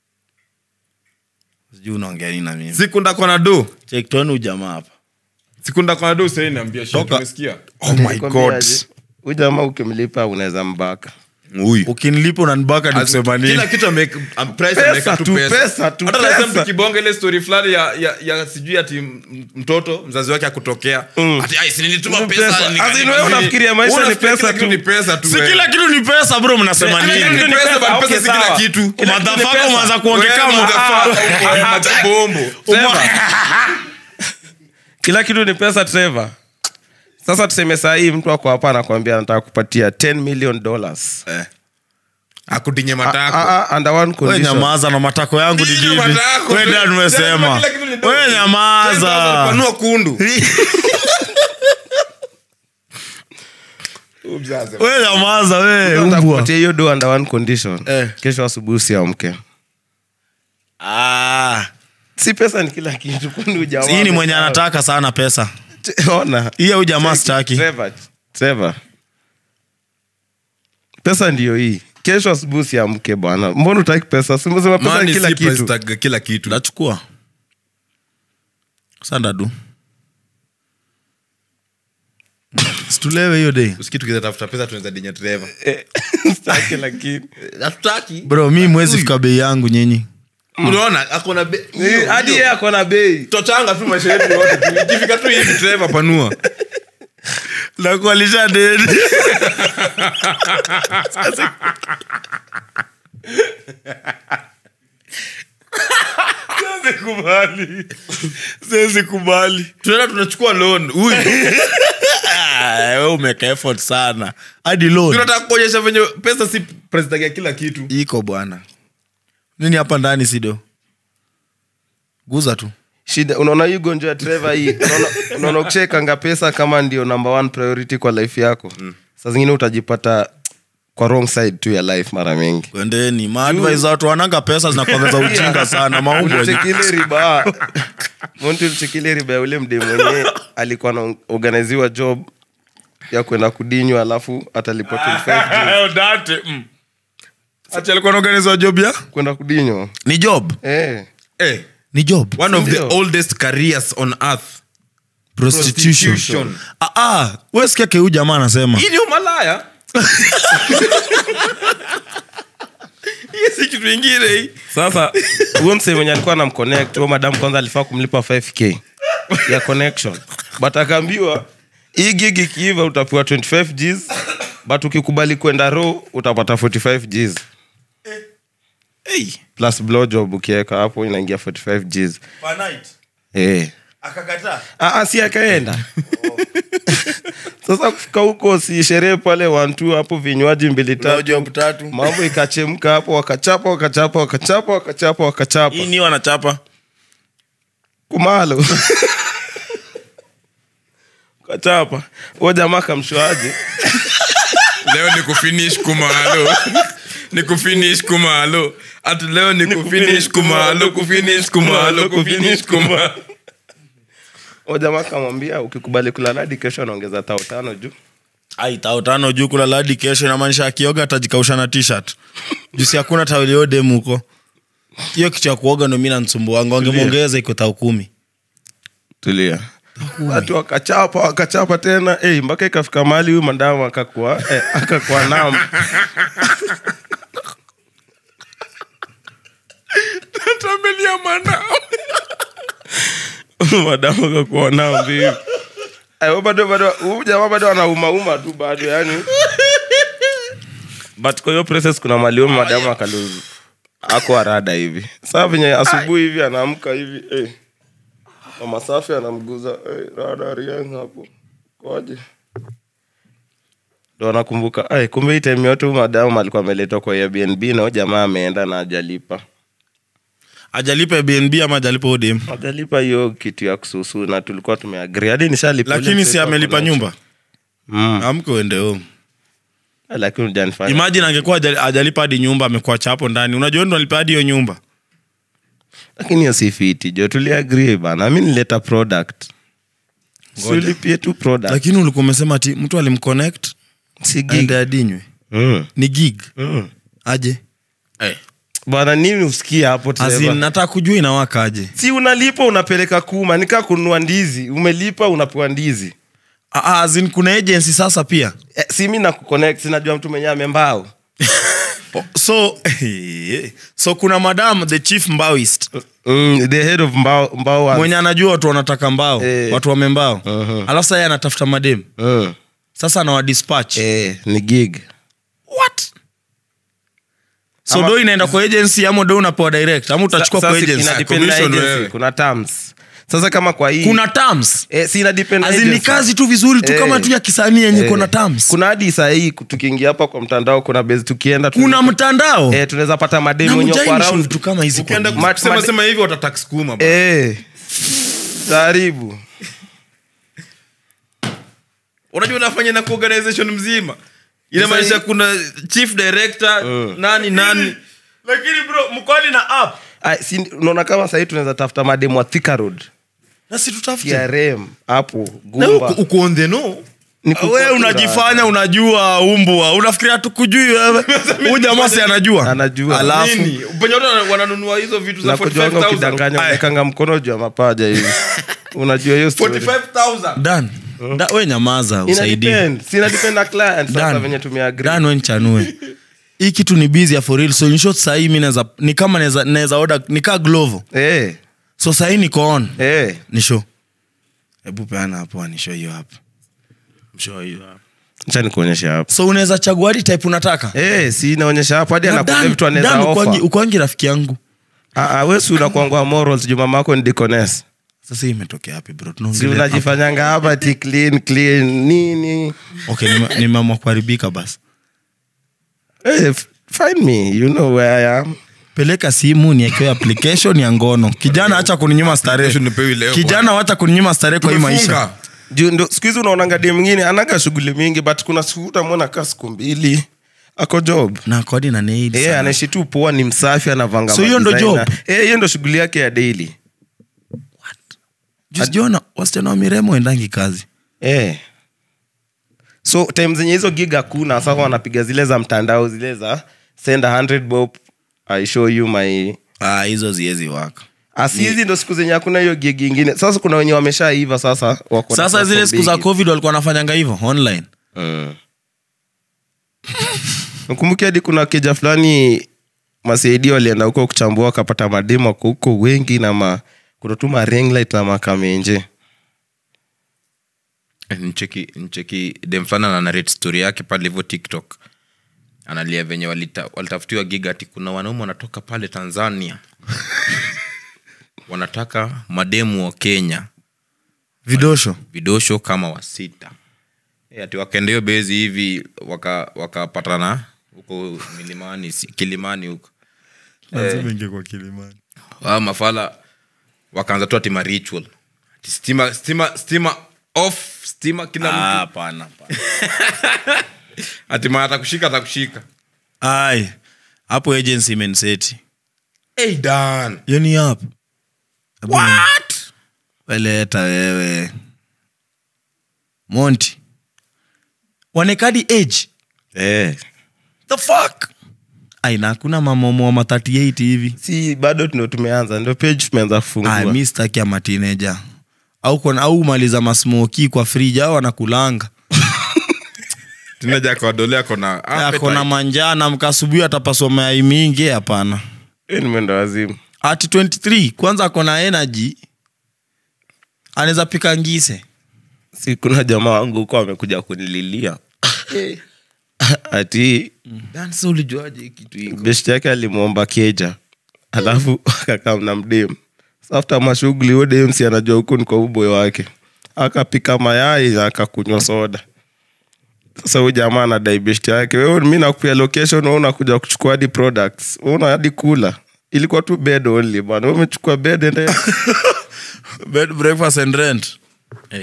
sijui unaongea nini na mimi siku ndakwa na do cheki tuone ujamaa hapa siku ndakwa na do sahii naambia shit, Toka. umesikia oh my god Nikwambiaje? Huyu jamaa ukimlipa unaweza mbaka. huyu ukinilipa unanibaka As- nikusema nini kila kitu ame- am- price Pesa ameweka tu tu, pesa. pesa tu, Hata last time pesa. tukibonga ile story fulani ya, ya, ya sijui ati m- mtoto mzazi wake akutokea ati "Ai, si nilituma Ni pesa pesa. nika- As in nika- wewe nini." unafikiria maisha Wewe ni unafikiria pesa kila kitu tu. ni pesa tu si wewe. kila kitu ni pesa bro mnasema Kila kitu nini ni pesa, but Okay, pesa si kila sawa. kitu. Kila kitu ni madhafaka pesa. umeanza kuongea Wewe kama motherfucker, uko na mabombo. kila kitu ni pesa trevor sasa tuseme saa hii mtu ako hapa anakwambia anataka kupatia 10 million dollars Eh. akutinye Ah, matako ah, ah, under one we condition. nyamaza na matako yangu ni Ndio vipi matako. we dad umesema Kila kitu ni dogo. we nyamaza Panua kundu we nyamaza we Anataka umbwa kupatia hiyo do under one condition Eh. kesho asubuhi usiamke Ah, si pesa ni kila kitu kwani ujamaa hii ni mwenye amesahau. anataka sana pesa ona hiyo huyu jamaa sitaki Trevor, Trevor. pesa ndiyo hii kesho asubuhi usiamke bwana mbona utaki pesa simesema pesa Money ni kila si kitu price tag kila kitu ndachukua sandadu situlewe hiyo day usikitu kizatafuta pesa tunaweza dinya dereva Sitaki lakini hatutaki bro mi mwezi fika bei yangu nyinyi unaona akona be- Eh, hadi yeye ako na bei tochanga tu maisha yetu yote ikifika tu hivi Trevor panua nakualisha deni Siwezi kubali siwezi kubali tunaenda tunachukua loan huyu Ah, we umeka effort sana hadi loan tunataka kuonyesha venye pesa si president ya kila kitu iko bwana nini hapa ndani sido guza tu shida unaona hii ugonjwa ya treva hii unaona- unaona ukishaekanga pesa kama ndio number one priority kwa life yako saa zingine utajipata kwa wrong side tu ya life mara mingi kwendeni maadvise watu wananga pesa zinakuongeza ujinga sana maumbo ulichekile riba monti ulichekile riba ya ule mde mwenye alikuwa anaorganiziwa job ya kwenda kudinywa alafu atalipwa 25 G's. ati alikuwa naorganiza job ya kwenda kudinywa ni job eh. eh, ni job one of the Ndio. oldest careers on earth prostitution, Prostitution. Ah, ah, we sikia keu jamaa anasema hii ni umalaya hii si kitu ingine hii sasa huyo msee mwenye alikuwa na mconnect huyo madam kwanza alifaa kumlipa 5k ya connection but akaambiwa hii gig ikiiva utapewa 25 gs but ukikubali kwenda ro utapata 45 gs hey, plus blow job ukiweka hapo inaingia 45 gs per night eh. akakataa Ah, ah, si akaenda sasa kufika huko si sherehe pale wantu hapo vinywaji mbili tatu job tatu mambo ikachemka hapo wakachapa wakachapa wakachapa wakachapa wakachapa hii ni wanachapa kumalo kachapa huo jamaa kamshoaje leo ni kufinish kumalo ni kufinish kumalo ati leo ni kufinish kumalo kufinish kumalo kufinish kumalo huo jamaa kamwambia ukikubali kulala hadi kesho anaongeza tao tano juu ai tao tano juu kula ladi kesho inamaanisha akioga atajikausha na t-shirt jusi hakuna tawilio dem huko hiyo kitu ya kuoga ndo mi nansumbuanga wangemwongeza iko tao kumi tulia watu wakachapa wakachapa tena hey, mpaka ikafika mahali huyu madamu akakuwa eh, akakuwa nam tamelia mana madamu akakuwa nam vivi Eh, huyu bado bado huyu jamaa bado anaumauma tu bado yani but kwa hiyo process kuna mali huyu madamu akaluzu ako arada hivi saa venye asubuhi hivi anaamka hivi eh. mama safi anamguza eh, rada rieng hapo kwaje ndo anakumbuka "Ai, kumbe hii time yote huyu madamu alikuwa ameletwa kwa airbnb na huyu jamaa ameenda na ajalipa ajalipa bnb ama ajalipa odem ajalipa hiyo kitu ya kususu na tulikuwa tumeagri hadi nishalipa ule lakini si mseto amelipa ako na- nyumba mm. amke uende home lakini hujanifanya imagine angekuwa ajali- ajalipa hadi nyumba amekuwa chapo ndani unajua ndo alipa hadi hiyo nyumba lakini hiyo si fiti jo tuliagri bana mi nileta product siulipie tu product lakini ulikuwa umesema ti mtu alimconnect si gig aende adinywe mm. ni gig mm. aje bwana nini usikia hapo As in, Trevor? nataka kujua inawaka aje si unalipa unapeleka kuma nikaa kununua ndizi umelipa unapewa ndizi Ah, ah, as in, kuna agency sasa pia eh, si mi nakuconnect sinajua mtu mwenyewe amembao so so kuna madam the chief mbaoist mm, the head of mbao, mbao wa- mwenye anajua watu wanataka mbao Eh. watu wamembao Mhm. alafu sasa yeye anatafuta madem mm. sasa anawadispatch eh, ni gig what so Ama- do inaenda kwa agency ama do unapewa direct ama utachukua Sa- kwa sasa agency ina depend na commission agency, wewe. kuna terms sasa kama kwa hii kuna terms eh, si ina depend na As in, ni agency. kazi tu vizuri tu Eh. kama tu ya kisanii yenye Eh, kuna terms kuna hadi sahii tukiingia hapa kwa mtandao kuna base tukienda kuna tunaweza- mtandao eh, tunaweza pata na mademu wenye wako mjaini around vitu kama hizi kwa ukienda nini? Ma- kusema made- sema hivi watatax kuma bana. eh, karibu unajua unafanya na organization mzima inamaanisha kuna chief director nani nani lakini bro mkwani na app Ah, si- unaona kama sahii tunaweza tafuta mademu wa Thika Road na si tutafute trm hapo Na gumba uko- uko on the no Ni kuko we tu unajifanya unajua umbwa unafikiria tukujui wewe huyu jamaa si anajua Anajua. alafu Nini? penye watu wana- wananunua hizo vitu za na kujuanga 45000 ukidanganya Aya. unawekanga mkono juu ya mapaja hivi unajua hiyo story. 45000 dan da, we nyamaza Ina usaidie depend. Si ina depend na client sasa Dan. venye tumeagree. dan we nchanue hii kitu ni busy ya for real so in short sahii mi naeza ni kama naeza- naeza order nikaa glovo Eh, so sahii niko on eh. ni show hebu peana hapo nisho hiyo hapo Show hiyo hapo Acha nikuonyeshe hapo so unaweza chagua hadi type unataka Eh, si inaonyesha hapo hadi Na anakuambia Dan- vitu anaweza Dan ukwangi- offer. ukwangi rafiki yangu Ah, ah, wewe si unakuangua morals juu mama yako ni deaconess. sasa hii imetokea hapi bro si Tunaongelea- unajifanyanga hapa ti clean clean nini okay nime- nimeamua kuharibika basi hey, f- find me you know where I am peleka simu niekewe application ya ngono kijana acha kuninyima starehe Application nipewi leo, kijana wacha kuninyima starehe kwa hii maisha Tumefunga. juu ndo siku hizi unaonanga dem mwingine anaga shughuli mingi but kuna siku utamwona kaa siku mbili ako job na kodi na nails Eh, sana. anaishi tu poa ni msafi anavanga So hiyo ndo madesigner. job? Eh, hiyo ndo shughuli yake ya daily Juu sijaona wasichana wa miremo endangi kazi eh. so time zenye hizo gig hakuna sasa wanapiga zile za mtandao zile za send a 100 bob i show you my Ah, hizo ziezi waka asi hizi ndo siku zenye hakuna hiyo gig ingine sasa kuna wenye wameshaiva sasa wako na sasa zile siku za platform covid walikuwa wanafanyanga hivyo online Mm. nakumbuki hadi kuna keja fulani masaidi walienda huko kuchambua wakapata mademu wako huko wengi na ma kuna tu ma ring light na makamenje Eh, ncheki ncheki dem fulani ana narrate story yake pale hivyo tiktok analia venye walita, walitafutiwa gig ati kuna wanaume wanatoka pale tanzania wanataka mademu wa kenya vidosho vidosho kama wasita e, ati wakaenda hiyo bezi hivi wakapatana waka wakapatana huko milimani si- kilimani huko Hawa mafala wakaanza tu ati ma ritual ati stima stima stima off stima kila mtu hapana ati ma atakushika atakushika ai hapo agency imenseti hey, dan hiyo ni hapo what weleta wewe monti wanekadi age eh. the fuck aina hakuna mamomo wa ma 38 hivi si bado ndo tumeanza ndo page tumeanza Ah, kufungua mi staki ama teenager au kona, au maliza masmoki kwa friji au anakulanga tinaja kawadolea kona akona manjana mkasubuhi atapaswa mayai mingi hapana Eh, nimeenda wazimu ati 23 kwanza akona energy anaweza pika ngise si kuna jamaa wangu huko amekuja kunililia ati dansa ulijuaje hii kitu iko beshti yake alimwomba keja alafu akakamna mdem afta mashughuli huyo dem si anajua huku ni kwa uboyo wake akapika mayai na akakunywa soda sasa huyu jamaa anadai beshti yake wewe mi nakupia location wewe unakuja kuchukua hadi products wewe una hadi kula ilikuwa tu bed only bana wewe umechukua bed ende bed breakfast and rent hey.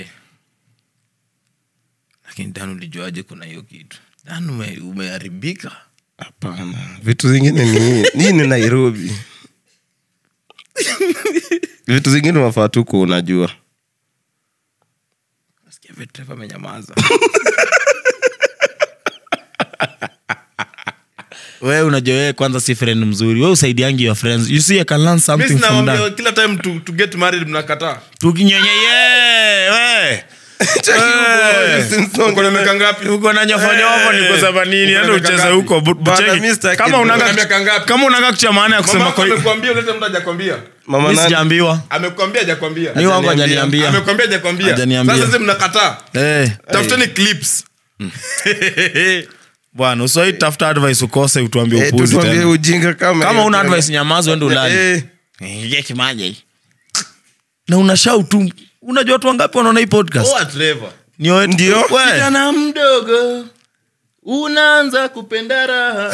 lakini dan ulijuaje kuna hiyo kitu dan ume- umeharibika hapana vitu zingine ni nii ni nairobi vitu zingine unafaa tu kuwa unajua nasikia vetreva amenyamaza we unajua wewe kwanza si friend mzuri we usaidiangi your friends you see I can learn something from that kila time to, to get married mnakataa tukinyenye ye we uko na miaka ngapi uko na nyofonyofo ni kusema nini Uko na enda miaka ucheze ngapi? huko bu- Bana, bucheki. mi sitaki- kama Uko na unanga miaka ngapi? kama unanga kucha maana ya kusema mama kwa amekwambia ulete mtu hajakwambia mama mi nani sijaambiwa amekwambia hajakwambia mi wangu Hajaniambia. hajaniambia amekwambia hajakwambia Hajaniambia. sasa sasa mnakataa Eh, tafuteni clips bwana uswai tafuta advice ukose utuambie Eh, upuzi tutuambie tena ujinga kama kama hiyo una tena. advice nyamazi wende ulali Eh, Ingia kimaji na unashau tu unajua watu wangapi wanaona hii podcast Oa Trevor. Ni wewe- Ndio. we. kijana mdogo unaanza kupenda raha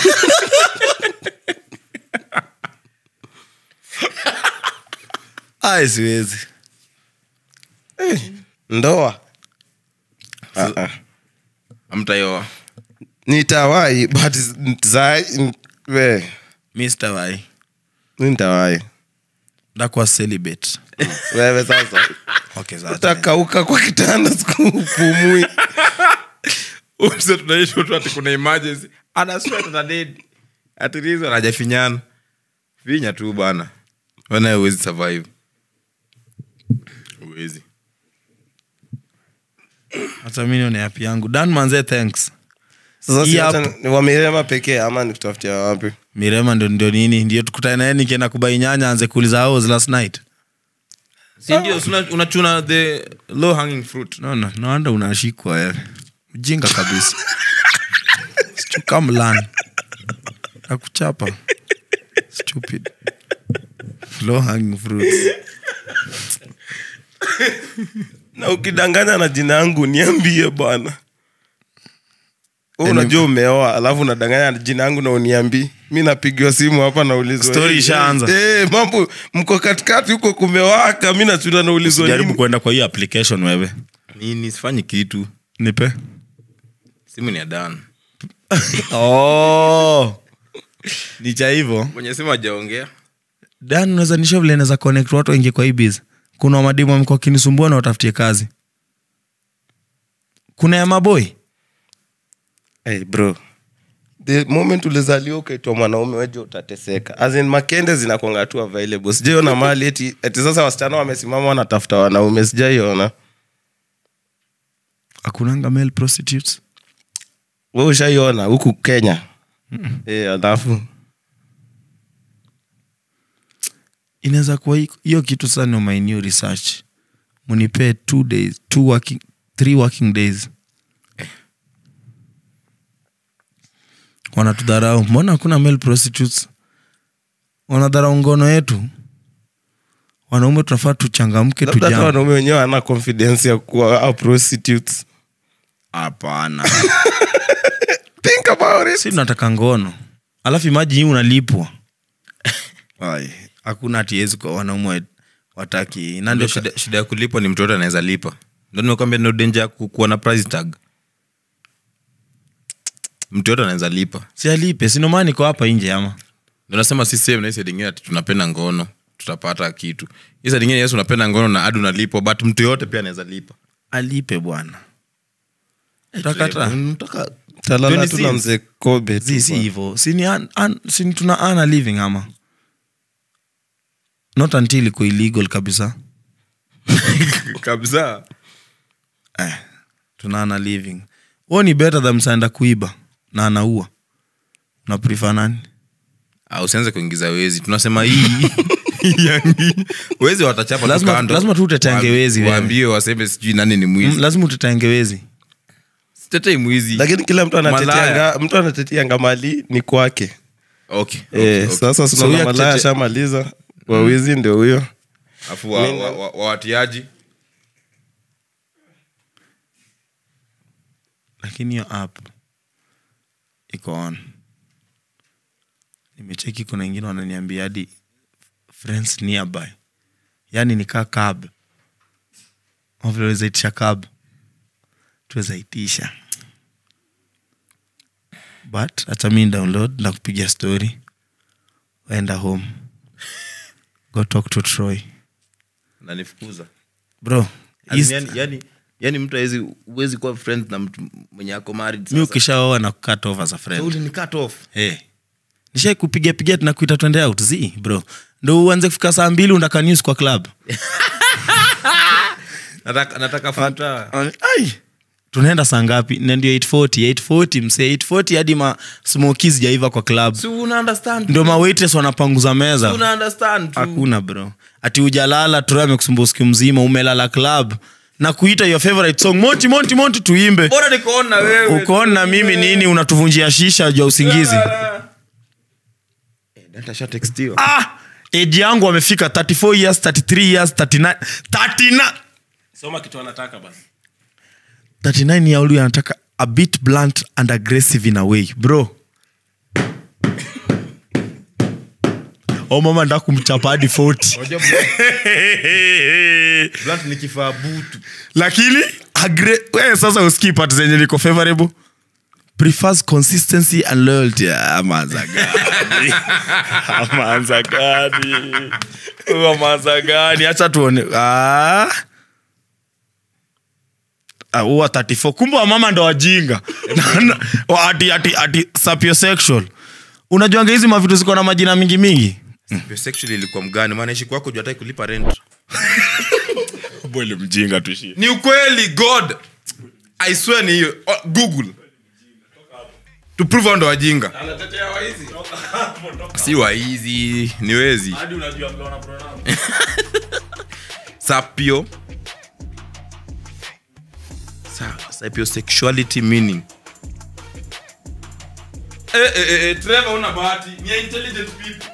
Ai, siwezi ndoa Ah, ah. amtayoa nitawai but za we Mr. Wai. mi nitawai ndakuwa celibate wewe sasa okay, sasa. utakauka kwa kitanda sikupumui umse tunaishi tu ati kuna emergency ana sweat na dead ati rizo anajafinyana vinya tu bana wana uwezi survive uwezi hata mi nione api yangu dan manze thanks sasa si Hii hata hapa. ni wamirema pekee ama nikutafutia wapi mirema ndio ndio nini ndio tukutane naye nikienda kubai nyanya anze kuuliza how was last night si ndio si una- unachuna the low hanging fruit no, no, no wonder unashikwa wewe mjinga kabisa chukamlan akuchapa stupid low hanging fruits na ukidanganya na jina yangu niambie bwana Wewe unajua umeoa alafu unadanganya na jina yangu na uniambii mi napigiwa simu hapa naulizwa Story "Hey, ishaanza." hey, mambo mko katikati huko kumewaka mi nachuna naulizwa jaribu nini kuenda kwa hiyo application wewe nini sifanyi kitu nipe simu ni ya dan oh. ni cha hivyo mwenye simu ajaongea dan unaweza nisho vile naweza connect watu wengi kwa hii biz kuna wamadimu wamekuwa wakinisumbua na watafutie kazi kuna ya maboi hey, bro the moment ulizaliwa ukaitwa mwanaume weje utateseka As in, makende zinakwanga tu available sijaiona mali eti, eti sasa wasichana wamesimama wanatafuta wanaume sijaiona akunanga male prostitutes we ushaiona huku kenya e, alafu inaweza kuwa hi- hiyo kitu sasa ni my new research munipee two days two working, three working days wanatudharau mbona hakuna male prostitutes wanadharau ngono yetu wanaume tunafaa tuchangamke labda hata tujam wanaume wenyewe ana confidence ya kuwa au prostitutes hapana think about it si tunataka ngono alafu imaji hii unalipwa Ai, hakuna atiwezi kwa wanaume wa- wataki na ndio ndio shida, shida ya kulipwa ni mtoto anaweza lipa ndo nimekwambia no danger ya ku- kuwa na price tag mtoto anaweza lipa si alipe sinomaa niko hapa nje ama ndo nasema si same na hii side ingine ati tunapenda ngono tutapata kitu hii side ingine yesu unapenda ngono na adi unalipwa but mtu yoyote pia anaweza lipa alipe bwana takata Unataka- talala 20 tu na cents. mzee kobe tu si si bwana. hivo sini an, an, sini tuna ana living ama not until iko illegal kabisa kabisa eh, tuna ana living huo ni better than msaenda kuiba na anaua una prefer nani Ah, usianze kuingiza wezi tunasema hii yangi wezi watachapa tu Lazima- kando. lazima tu uteteange Waambi- wezi wewe. waambie waseme sijui nani ni mm, mwizi lazima utetengewezi sitetei mwizi lakini kila mtu Malaya. anatetianga mtu anatetianga mali ni kwake okay, okay, Eh, okay. sasa So sunaona huyo malaya akitete- ashamaliza wawizi ndio huyo Afu wa- wa- wa- wawatiaji lakini hiyo app iko on nimecheki kuna wengine wananiambia hadi friends nearby yaani nikaa cab vile wezaitisha cab tuwezaitisha but hata mi download na kupiga story waenda home go talk to troy nanifukuza bro East- yani, yani, yani mtu awezi uwezi kuwa friend na mtu mwenye ako married mi sasa. ukishaoa na kukat over za friend So uli ni cut off hey. nishai kupiga piga tunakuita twende out zi bro ndo uanze kufika saa mbili undaka news kwa club nataka, nataka futa Ai. tunaenda saa ngapi na ndio 840 840 msee 840 hadi ma smokies jaiva kwa club si una understand ndio ma waitress wanapanguza meza una understand tu hakuna bro ati ujalala tura amekusumbua siku mzima umelala club na kuita your favorite song monti monti monti tuimbe bora nikoona wewe ukoona mimi nini unatuvunjia shisha juu ya usingizi Eh, data shatextiwa. ah, age yangu amefika 34 years 33 years 39 39 soma kitu anataka basi 39 year old anataka a bit blunt and aggressive in a way bro o mama nda kumchapa hadi 40 Unajua blunt ni kifaa butu lakini agre- we sasa usikii part zenye niko favorable prefers consistency and loyalty Ah, amanza gani amanza gani Huyu amanza gani hacha tuone ah. Ah, huwa 34 kumbe wamama ndo wajinga Na- na- wa- ati, ati, ati sapiosexual unajuanga hizi mavitu ziko na majina mingi mingi sexually ilikuwa mgani maana ishi kwako juu hataki kulipa rent bwele mjinga tushie ni ukweli god i swear ni hiyo Oh, google to prove hao ndo wajinga si waizi ni wezi hadi unajua vile wana pronounce. sapio Sa- sapiosexuality meaning Eh, eh, eh, eh, Trevor una bahati. Ni ya intelligent people.